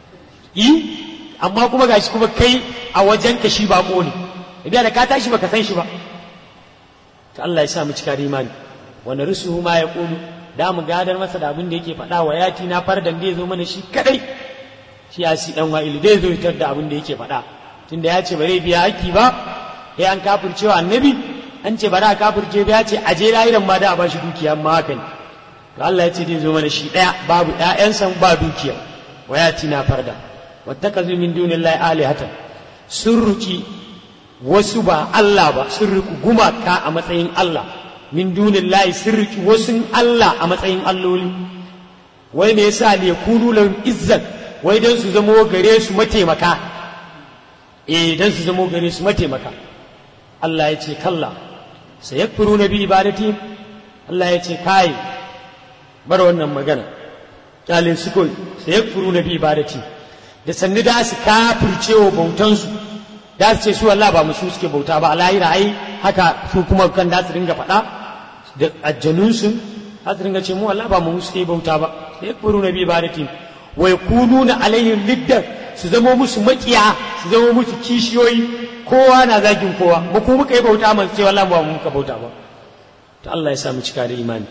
Speaker 2: yi amma kuma gashi kuma kai a wajen ka shi bako ne idan da ka tashi baka san shi ba to Allah ya sa mu cika da imani wani rusuhu ma ya kulu da mu gadar masa da abin da yake faɗa wa yati na fardan da ya zo mana shi kadai shi ya si dan wa'ilu zai zo fitar da abin da yake faɗa tunda ya ce bare biya haƙƙi ba sai an kafircewa annabi an ce bara a kafirce ba ya ce aje lahiran ma da a bashi dukiya amma haka ne to Allah ya ce zai zo mana shi ɗaya babu ƴaƴansa ba dukiya wa yati na farda wattakazu min dunillahi alihatan sun ruki wasu ba Allah ba sun riku gumaka a matsayin Allah min dunillahi sun riki wasu Allah a matsayin alloli wai me yasa ne kunu lahum izzan wai dan su zamo gare su mataimaka eh dan su zamo gare su mataimaka Allah ya ce kalla sayakfuruna bi ibadati Allah ya ce kai bar wannan magana kyalin su koi sayakfuruna bi ibadati da sannu da su kafircewa bautansu da su ce su Allah ba musu suke bauta ba lahira ai haka su kuma kan da su dinga faɗa da ajjanunsu za su dinga ce mu Allah ba mu suke bauta ba sai furu na bi ibadatin wa yakununa alaihim liddan su zama musu makiya su zama musu kishiyoyi kowa na zagin kowa ba ku muka yi bauta man ce wallahi ba mu muka bauta ba to Allah ya sa mu cika da imani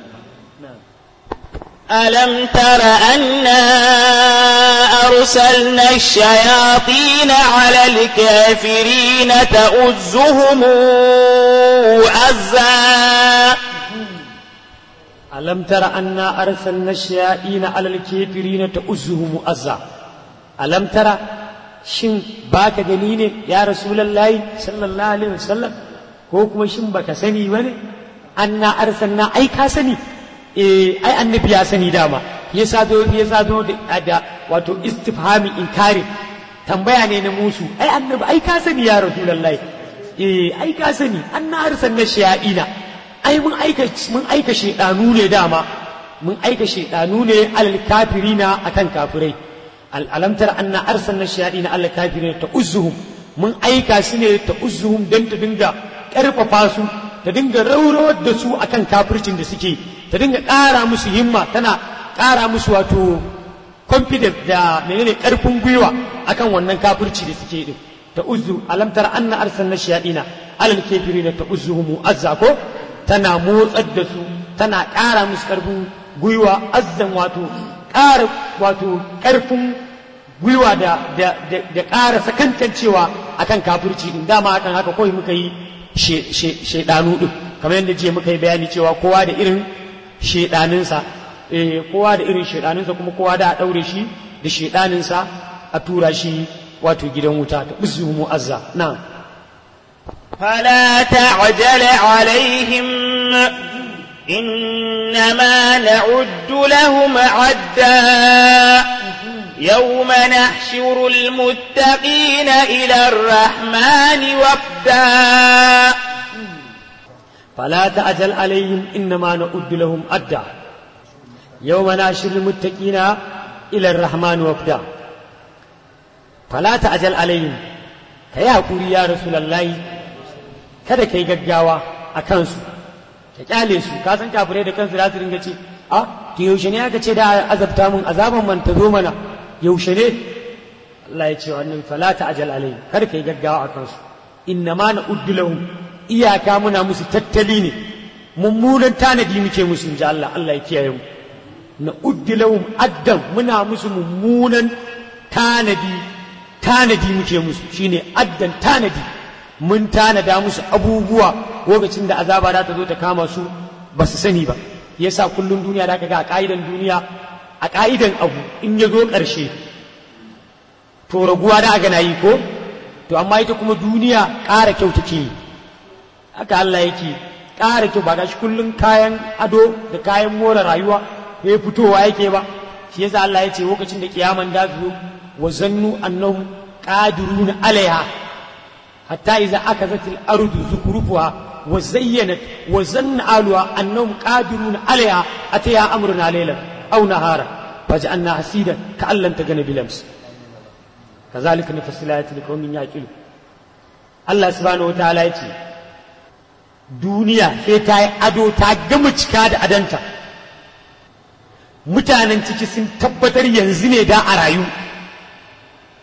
Speaker 1: ألم تر أنا أرسلنا الشياطين على الكافرين تؤزهم أزا
Speaker 2: ألم تر أنا أرسلنا الشياطين على الكافرين تؤزهم أزا ألم ترى shin baka gani ne ya rasulullahi sallallahu alaihi wasallam ko kuma shin baka sani bane anna arsalna ai ka sani eh ai annabi ya sani dama yasa zo yasa zo da wato istifhami inkari tambaya ne na musu ai annabi ai ka sani ya rasulullahi eh ai ka sani anna arsalna shayaina ai mun aika mun aika shedanu ne dama mun aika shedanu ne alal kafirina akan kafirai alamtar anna arsalna shayaina alal kafirina ta uzzuhum mun aika su ne ta uzzuhum dan ta dinga karfafa su ta dinga raurawar da su akan kafircin da suke ta dinga ƙara musu himma tana ƙara musu wato confidence da menene ƙarfin gwiwa akan wannan kafirci da suke din ta uzzu alamtar anna arsalna shayaina alal kafirina ta uzzuhum azza ko tana motsar da su tana ƙara musu ƙarfin gwiwa azzan wato ƙara wato ƙarfin gwiwa da da ƙara sakantancewa akan kafirci din dama akan haka kawai muka yi shaidanu din kamar yadda jiya muka yi bayani cewa kowa da irin shaidaninsa eh kowa da irin shaidaninsa kuma kowa da a ɗaure shi da shaidaninsa a tura shi wato gidan wuta ta uzu mu'azza na
Speaker 1: فلا تعجل عليهم إنما نعد لهم عدا يوم نحشر المتقين إلى الرحمن وفدا
Speaker 2: فلا تعجل عليهم إنما نعد لهم أدا يوم نحشر المتقين إلى الرحمن وفدا فلا تعجل عليهم كيا قولي يا رسول الله kada ka yi gaggawa a kansu ka kyale su ka san kafirai da kansu za su ringa ce a to yaushe ne aka ce da azabta mun azaban man ta zo mana yaushe ne Allah ya ce wannan fala ta ajal alai kada ka yi gaggawa a kansu inna ma na uddu lahum iyaka muna musu tattali ne mummunan tanadi muke musu inji Allah Allah ya kiyaye mu na uddu lahum addan muna musu mummunan tanadi tanadi muke musu shine addan tanadi mun tanada musu abubuwa lokacin da azaba za ta zo ta kama su ba su sani ba yasa kullum duniya da ga a ka'idan duniya a ka'idan abu in ya zo ƙarshe to raguwa da aga na yi ko to amma ita kuma duniya ƙara kyau take yi haka Allah yake ƙara kyau ba gashi kullum kayan ado da kayan more rayuwa ya fitowa yake ba shi yasa Allah ya ce lokacin da kiyaman da zo wa zannu annahum qadiruna alaiha حتى إذا أخذت الأرض زخرفها وزينت وزن أهلها أنهم قادرون عليها أتيها أمرنا ليلا أو نهارا فجعلنا حسيدا كأن لم تغن بالأمس كذلك نفصل الآيات لقوم يعقلون الله سبحانه وتعالى يتي duniya sai ta yi ado ta gama cika da adanta mutanen ciki sun tabbatar yanzu ne da a rayu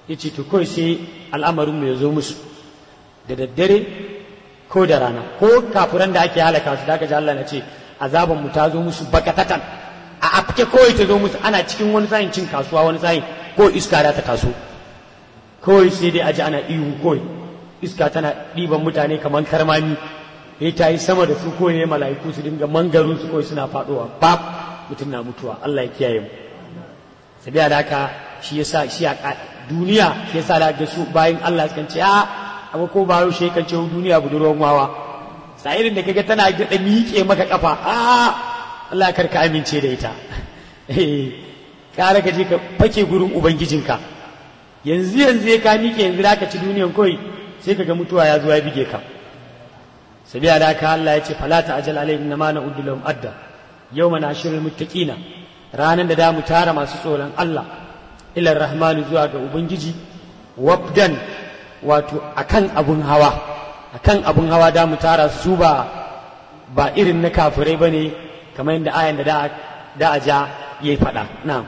Speaker 2: ya ce to kawai sai al'amarin mu ya zo musu da daddare ko da rana ko kafiran da ake halaka su da aka ji Allah na ce azaban mu ta zo musu bakatatan a afke kawai ta zo musu ana cikin wani sa'in cin kasuwa wani sa'in ko iska da ta taso kawai sai dai aji ana ihu kawai iska tana ɗiban mutane kamar karmami ya ta yi sama da su ko ne mala'iku su dinga mangaru su kawai suna faɗowa bab mutum na mutuwa Allah ya kiyaye mu sabiya da haka shi yasa shi a duniya shi yasa da ga su bayan Allah sukan ce a abu ko ba yau shi kan ce duniya budurwan wawa sa'irin da kaga tana da miƙe maka kafa a Allah kar ka amince da ita eh kare ka je ka fake gurin ubangijinka yanzu yanzu ka miƙe yanzu da ka ci duniyan kawai sai ka ga mutuwa ya zo ya bige ka sabiya da haka Allah ya ce fala ta ajal alaihim ma na uddu lahum adda yawma nashirul muttaqina ranan da da mu tara masu tsoron Allah ila rahmanu zuwa ga ubangiji wabdan wato akan abun hawa akan abun hawa da mu tara su ba ba irin na kafirai bane kamar yadda ayan da da a ja yayi fada na'am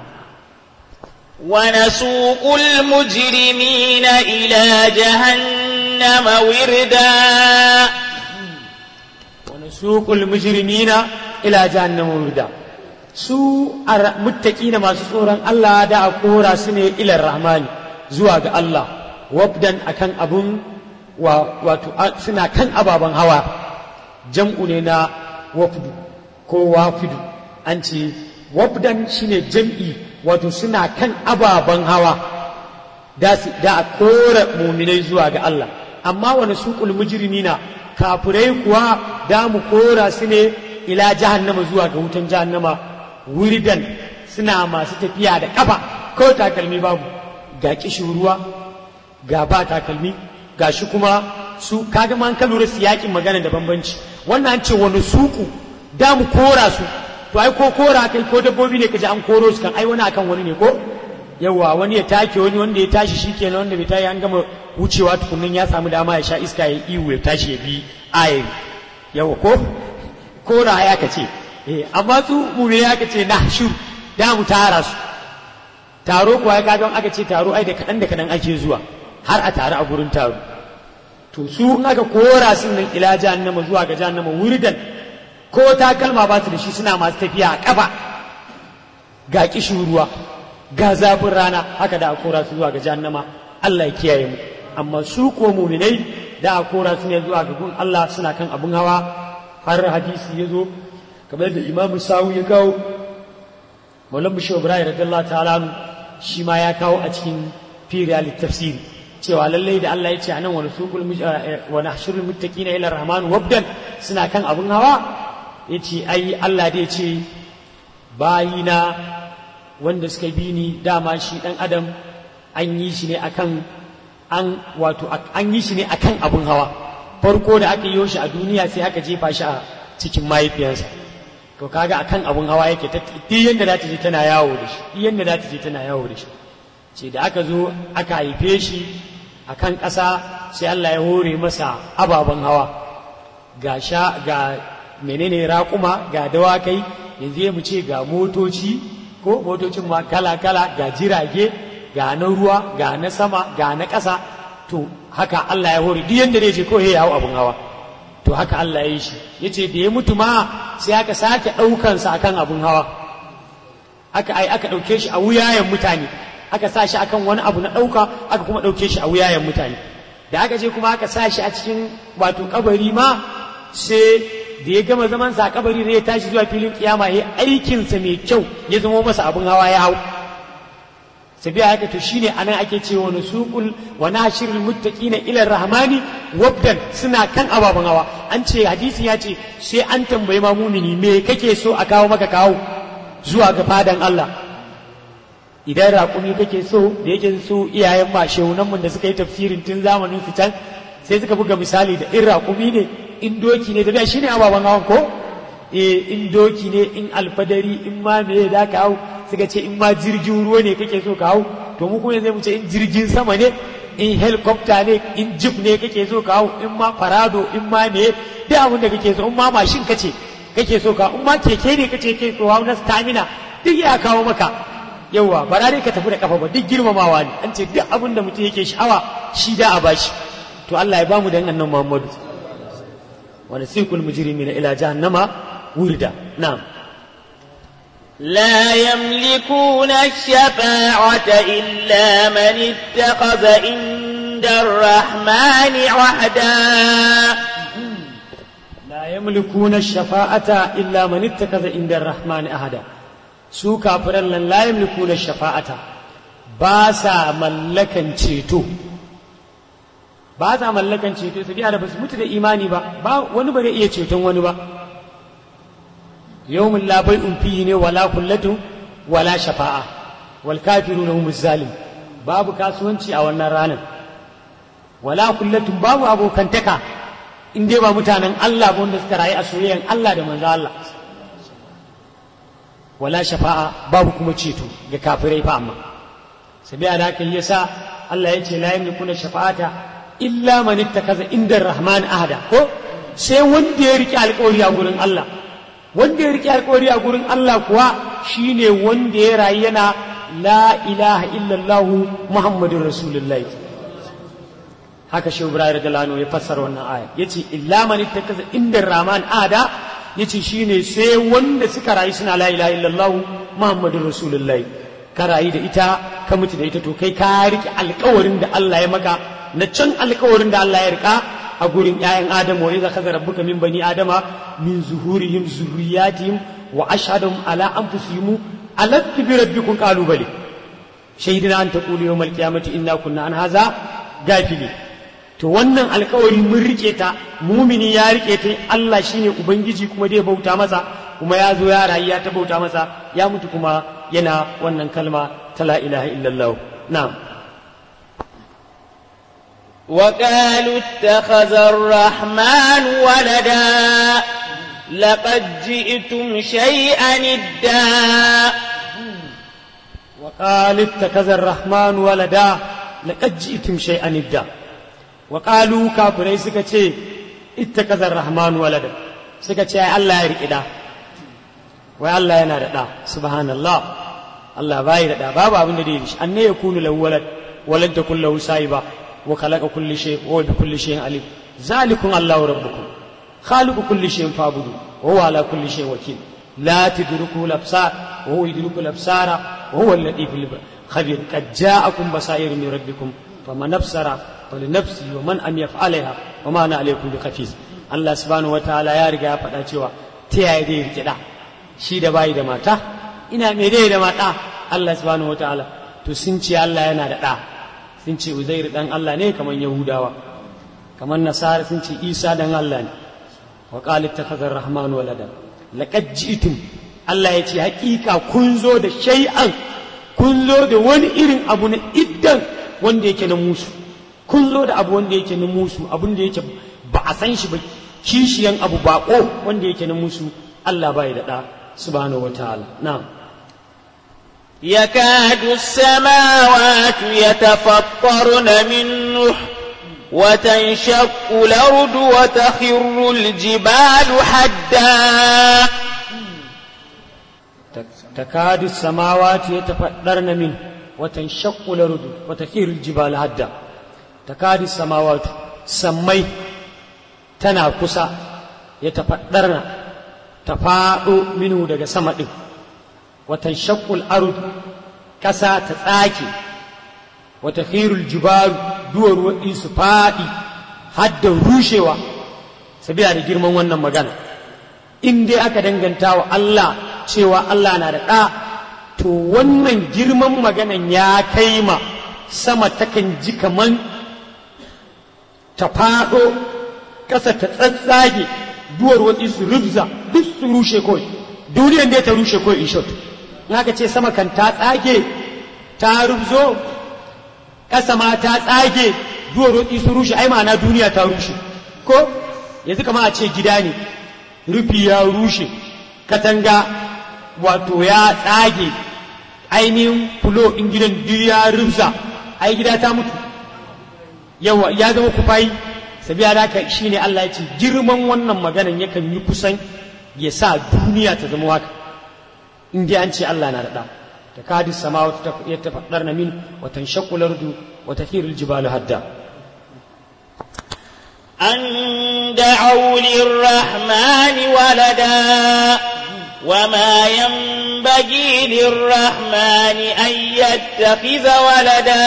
Speaker 1: ونسوق المجرمين إلى جهنم وردا
Speaker 2: ونسوق المجرمين إلى جهنم وردا su muttaqina masu tsoron Allah da a kora su ne ilar rahmani zuwa ga Allah wabdan akan abun wato suna kan ababen hawa jam'u ne na wafdu ko wafidu an ce wabdan shine jam'i wato suna kan ababen hawa da a kora muminai zuwa ga Allah amma wani suƙul mujrimina kafirai kuwa da mu kora su ne ila jahannama zuwa ga wutan jahannama wuridan suna masu tafiya da kafa ko takalmi babu ga kishin ruwa ga ba takalmi ga shi kuma su kaga man ka lura siyakin magana da bambanci wannan an ce wani suku da mu kora su to ai ko kora kai ko dabbobi ne kaji an koro su kan ai wani akan wani ne ko yawa wani ya take wani wanda ya tashi shikenan wanda bai tayi an gama wucewa tukunnin ya samu dama ya sha iska ya iwu ya tashi ya bi ayari yawa ko kora ya ka ce eh amma su mune ya ka ce na shur da mu tara su taro kuwa ya kaga aka ce taro ai da kadan da kadan ake zuwa har a tare a gurin taro to su in aka kora sun nan ila jahannama zuwa ga jahannama wuridan ko takalma ba su da shi suna masu tafiya a ƙafa ga kishin ruwa ga zafin rana haka da a kora su zuwa ga jahannama Allah ya kiyaye mu amma su ko muminai da a kora su ne zuwa ga gun Allah suna kan abun hawa har hadisi ya zo kamar da imamu sawu ya kawo maulan bishir ibrahim radiyallahu ta'ala shi ma ya kawo a cikin firiyal tafsiri cewa lallai da Allah ya ce anan wani suqul wa nahshurul muttaqina ila rahman wabdan suna kan abun hawa yace ai Allah da yace bayina wanda suka bi ni dama shi dan adam an yi shi ne akan an wato an yi shi ne akan abun hawa farko da aka yi shi a duniya sai aka jefa shi a cikin mahaifiyarsa to kaga akan abun hawa yake ta duk yanda za ta je tana yawo da shi duk yanda za ta je tana yawo da shi ce da aka zo aka haife shi a kan ƙasa sai Allah ya hore masa ababen hawa ga sha ga menene raƙuma ga dawakai yanzu mu ce ga motoci ko motocin ma kala-kala ga jirage ga na ruwa ga na sama ga na ƙasa to haka Allah ya hore duk yanda zai je ko ya hau abin hawa to haka Allah ya yi shi yace da ya mutu ma sai aka sake ɗaukansa akan abin hawa aka ai aka ɗauke shi a wuyayen mutane aka sa shi akan wani abu na ɗauka aka kuma ɗauke shi a wuyayen mutane da aka je kuma aka sa shi a cikin wato kabari ma sai da ya gama zaman sa kabari ne ya tashi zuwa filin kiyama ya aikinsa mai kyau ya zama masa abin hawa ya hau sabiya haka to shine anan ake cewa nusuqul wa nashirul muttaqina ila rahmani wabdan suna kan ababen hawa an ce hadisi ya ce sai an tambayi ma mumini me kake so a kawo maka kawo zuwa ga fadan Allah idan raƙumi kake so da yake so iyayen ma shehunanmu da suka yi tafsirin tun zamanin su can sai suka buga misali da in raƙumi ne in doki ne da shi ne ababen hawan ko eh in doki ne in alfadari in ma me da ka hau suka ce in ma jirgin ruwa ne kake so ka hau to mu kuma zai mu ce in jirgin sama ne in helicopter ne in jeep ne kake so ka hau in ma farado in ma me duk abin da kake so in ma mashin kace kake so ka in ma keke ne kace kake so hau na stamina duk ya kawo maka yawa ba dai ka tafi da kafa ba duk girmamawa ne an ce duk abin da mutum yake sha'awa shi da a bashi to Allah ya bamu da annan Muhammadu wa nasiqul mujrimina ila jahannama wurda na'am
Speaker 1: لا يملكون الشفاعة إلا من اتخذ عند الرحمن عهدا
Speaker 2: لا يملكون الشفاعة إلا من اتخذ عند الرحمن أحدا su kafiran nan la yamlikuna shafa'ata ba sa mallakan ceto ba sa mallakan ceto su da ba su mutu da imani ba ba wani ba zai iya ceton wani ba yawmin la bai'un fihi ne wala kullatun wala shafa'a wal kafiruna humuz zalim babu kasuwanci a wannan ranar wala kullatun babu abokantaka in dai ba mutanen Allah ba wanda suka rayu a soyayyan Allah da manzo Allah wala shafa'a babu kuma ceto ga kafirai fa amma sabiya da haka yasa Allah ya ce la yamlikuna shafa'ata illa man ittakaza inda rahman ahada ko sai wanda ya rike alƙawari a gurin Allah wanda ya rike alƙawari a gurin Allah kuwa shine wanda ya rayu yana la ilaha illallah muhammadur rasulullahi haka shi Ibrahim radiyallahu ya fassara wannan aya yace illa man ittakaza inda rahman ahada yace shine sai wanda suka rayu suna la ilaha illallah muhammadur rasulullahi ka rayu da ita ka mutu da ita to kai ka rike alkawarin da Allah ya maka na can alkawarin da Allah ya rika a gurin ƴaƴan Adamu wa idza kaza rabbuka min bani adama min zuhurihim zurriyatihim wa ashhadum ala anfusihim alastu bi rabbikum qalu bali shaidina an taqulu yawmal qiyamati inna kunna an haza gafili to wannan alkawari mun rike ta mumini ya rike ta Allah shine ubangiji kuma dai bauta masa kuma ya zo ya rayu ya ta bauta masa ya mutu kuma yana wannan kalma ta la ilaha illallah na'am
Speaker 1: وقالوا اتخذ الرحمن ولدا لقد جئتم شيئا إدا
Speaker 2: وقال اتخذ الرحمن ولدا لقد جئتم شيئا إدا وقالوا كافرين سكتي اتخذ الرحمن ولدا سكتي الله يريد دا wai Allah yana da ɗa subhanallah Allah bai da ɗa babu abin da dai shi anne ya kunu lahu walad walan takun lahu sahiba wa khalaqa kulli shay wa bi kulli shay'in alim zalikum Allahu rabbukum khaliqu kulli shay'in fa'budu wa huwa ala kulli shay'in wakil la tudriku al-absar wa huwa yudriku al-absara wa huwa al-latif al-khabir qad ja'akum basairu min rabbikum faman absara falinafsi wa man am yaf'alha wa ma ana alaykum bi khafiz Allah subhanahu wa ta'ala ya riga ya faɗa cewa ta yaya dai rike da shi da bayi da mata ina me dai da mata Allah subhanahu wataala to sun ce Allah yana da ɗa sun ce Uzair dan Allah ne kamar Yahudawa kamar Nasara sun ce Isa dan Allah ne wa qala ittakhadha ar-rahman walada laqad ji'tum Allah ya ce hakika kun zo da shay'an kun zo da wani irin abu na iddan wanda yake na musu kun zo da abu wanda yake na musu abun da yake ba a san shi ba kishiyan abu bako wanda yake na musu Allah bai da ɗa سبحانه وتعالى نعم
Speaker 1: يكاد السماوات يتفطرن منه وتنشق الأرض وتخر الجبال حدا
Speaker 2: تكاد السماوات يتفطرن منه وتنشق الأرض وتخر الجبال حدا تكاد السماوات سمي تنا كسا يتفطرن ta faɗo minu daga sama ɗin watan shakul arud ƙasa ta tsake wata khirul jibaru duwar waɗi su faɗi hadda rushewa sabila da girman wannan magana in dai aka danganta wa Allah cewa Allah na da ɗa to wannan girman maganan ya kai ma sama takan ji kaman ta faɗo ƙasa ta tsatsage duwar watsi su rubza duk su rushe kawai duniyan dai ta rushe kawai in short in aka ce sama kan ta tsage ta rubzo ƙasa ma ta tsage duwar watsi su rushe ai ma'ana duniya ta rushe ko yanzu kama a ce gida ne rufi ya rushe katanga wato ya tsage ainihin fulo in gidan duk ya rubza ai gida ta mutu yawa ya zama kufayi sabiya da haka shine Allah ya ce girman wannan maganan yakan yi kusan ya sa duniya ta zama waka in dai an ce Allah na da takadu samawati yatafaddarna min wa tanshaqqu al-ardu wa tathiru al-jibalu hadda
Speaker 1: أن دعوا للرحمن ولدا وما ينبغي للرحمن أن يتخذ ولدا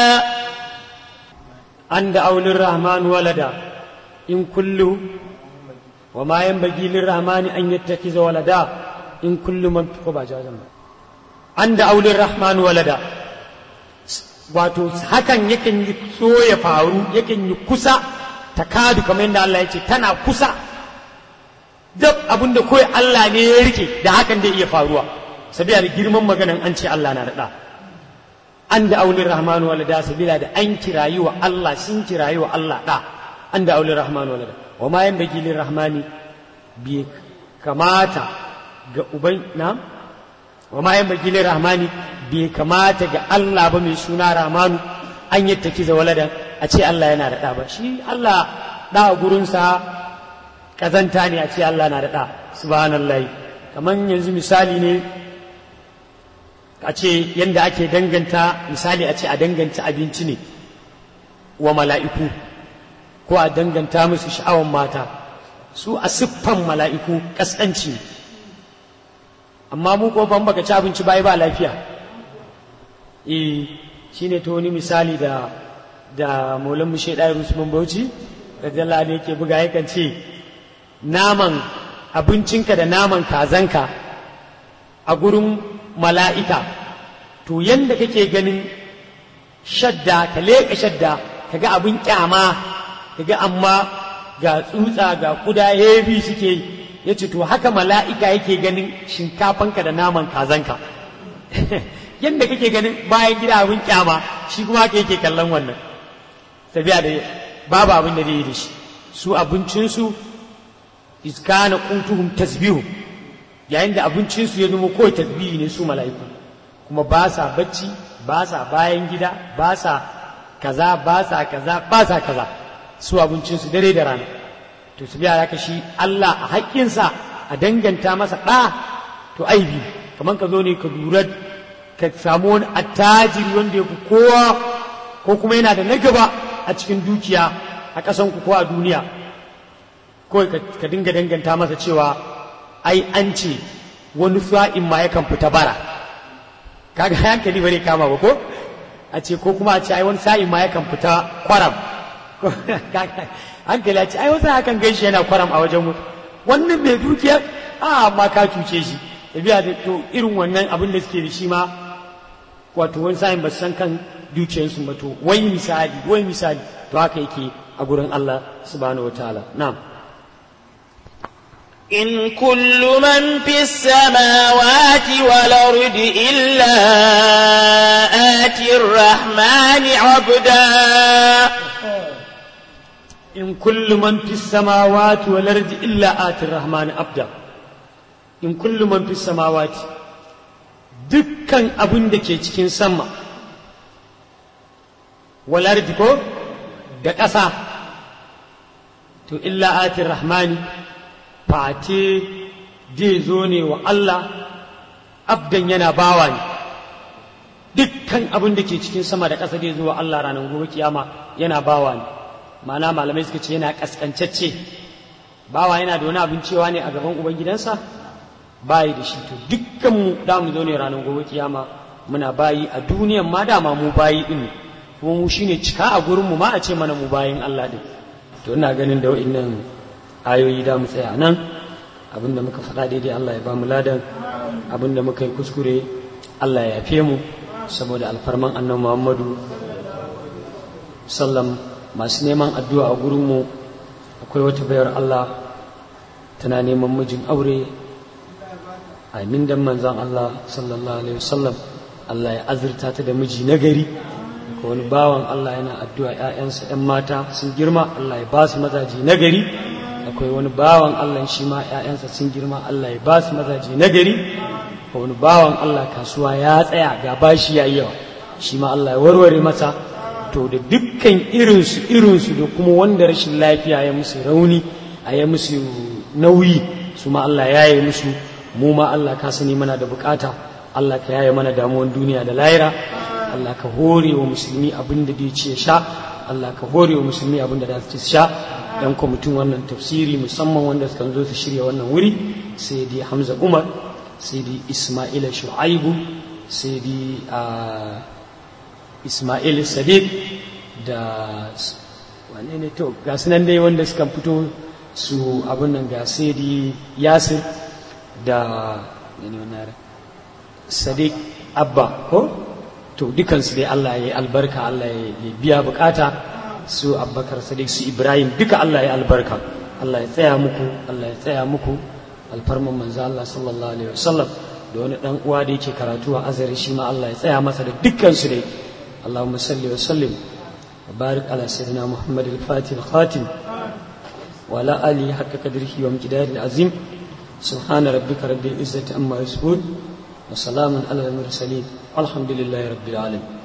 Speaker 2: أن دعوا للرحمن ولدا إن كل وما ينبغي للرحمن أن يتخذ ولدا إن كل من تقبى جازم أن دعوا للرحمن ولدا wato hakan yakan yi so ya faru yakan yi kusa ta kadu kamar yadda Allah ya ce tana kusa duk abin da kawai Allah ne ya rike da hakan da iya faruwa sabila da girman maganan an ce Allah na daɗa an da aulin rahmanu walada sabila da an kirayi wa Allah sun kirayi wa Allah ɗa an da aulin rahmanu walada wa ma yan bagi lin rahmani bi kamata ga uban na wa ma yan bagi lin rahmani bai kamata ga Allah ba mai suna rahmanu an yadda kiza waladan a ce Allah yana da ɗa ba shi Allah ɗa a gurinsa ƙazanta ne a ce Allah na da ɗa subhanallah kamar yanzu misali ne a ce yadda ake danganta misali a ce a danganta abinci ne wa mala'iku ko a danganta musu sha'awan mata su a siffan mala'iku ƙasƙanci ne amma mu ko ban baka ci abinci bai ba lafiya eh shine to wani misali da da maulan mushe ɗaya usman bauchi radiyallahu anhu yake buga yakan ce naman abincinka da naman kazanka a gurin mala'ika to yanda kake ganin shadda ka leƙa shadda ka ga abin kyama ka ga amma ga tsutsa ga kuda hebi suke ya ce to haka mala'ika yake ganin shinkafanka da naman kazanka yanda kake ganin bayan gida abin kyama shi kuma haka yake kallon wannan tafiya da babu abin da zai yi da shi su abincinsu iskana qutuhum tasbihu yayin da abincinsu ya zama kawai tasbihi ne su mala'iku kuma ba sa bacci ba sa bayan gida ba sa kaza ba sa kaza ba sa kaza su abincinsu dare da rana to su biya haka shi Allah a haƙƙinsa a danganta masa ɗa to aibi kamar ka zo ne ka lura ka samu wani attajiri wanda ya fi kowa ko kuma yana da na gaba a cikin dukiya a ƙasanku ko a duniya kawai ka dinga danganta masa cewa ai an ce wani sa'in ma yakan fita bara kaga hankali bare kama ba ko a ce ko kuma a ce ai wani sa'in ma yakan fita kwaram hankali a ce ai wasu hakan gaishe yana kwaram a wajen mutu wannan mai dukiya a amma ka cuce shi tafiya da to irin wannan abin da suke da shi ma wato wani sa'in ba san kan dukiyarsu ba to wai misali wai misali to haka yake a gurin Allah subhanahu wataala na'am
Speaker 1: إن كل من في السماوات والأرض إلا آتي الرحمن عبدا
Speaker 2: إن كل من في السماوات والأرض إلا آتي الرحمن عبدا إن كل من في السماوات dukkan abin da ke cikin sama walardi ko da ƙasa to illa atin rahmani fate zai zo ne wa Allah abdan yana bawa ne dukkan abin da ke cikin sama da ƙasa zai zo wa Allah ranar gobe kiyama yana bawa ne ma'ana malamai suka ce yana ƙasƙancacce bawa yana da wani abin cewa ne a gaban ubangidansa bayi da shi to dukkan mu da mu zo ne ranar gobe kiyama muna bayi a duniyan ma dama mu bayi din kuma mu shine cika a gurin mu ma a ce mana mu bayin Allah din to ina ganin da wa'annan ayoyi da mu tsaya nan abinda muka faɗa daidai Allah ya ba mu ladan abinda muka yi kuskure Allah ya yafe mu saboda alfarman annabi Muhammadu sallam masu neman addu'a a gurin mu akwai wata bayar Allah tana neman mijin aure amin dan manzon Allah sallallahu alaihi wasallam Allah ya azurta ta da miji nagari ko wani bawan Allah yana addu'a ‘ya'yansa ‘yan mata sun girma Allah ya ba su mazaji nagari akwai wani bawan Allah shi ma ‘ya'yansa sun girma Allah ya ba su mazaji nagari ko wani bawan Allah kasuwa ya tsaya ga bashi ya yawa shi ma Allah ya warware masa to da dukkan irinsu irinsu da kuma wanda rashin lafiya ya musu rauni a ya musu nauyi su ma Allah ya yi musu mu ma Allah ka sani mana da bukata Allah ka yaye mana damuwan duniya da lahira Allah ka hore wa musulmi abin da zai ci sha Allah ka hore wa musulmi abin da za su ci sha yan kwamitin wannan tafsiri musamman wanda suka zo su shirya wannan wuri sai dai Hamza Umar sai dai Ismaila Shu'aibu sai dai Ismail Sadiq da wane ne to ga nan dai wanda suka fito su abin nan ga sai dai Yasir da Sadiq Abba ko to dukansu dai Allah ya yi albarka Allah ya biya bukata su Abubakar Sadiq su Ibrahim duka Allah ya albarka Allah ya tsaya muku Allah ya tsaya muku alfarman manzo Allah sallallahu alaihi wasallam da wani dan uwa da yake karatu a azari shi ma Allah ya tsaya masa da dukkan su dai Allahumma salli wa sallim wa barik ala sayyidina Muhammad al-Fatih al-Khatim wa ala alihi haqqa qadrihi wa miqdarihi al-azim subhana rabbika rabbil izzati amma yasifun wa salamun ala al-mursalin alhamdulillahi rabbil alamin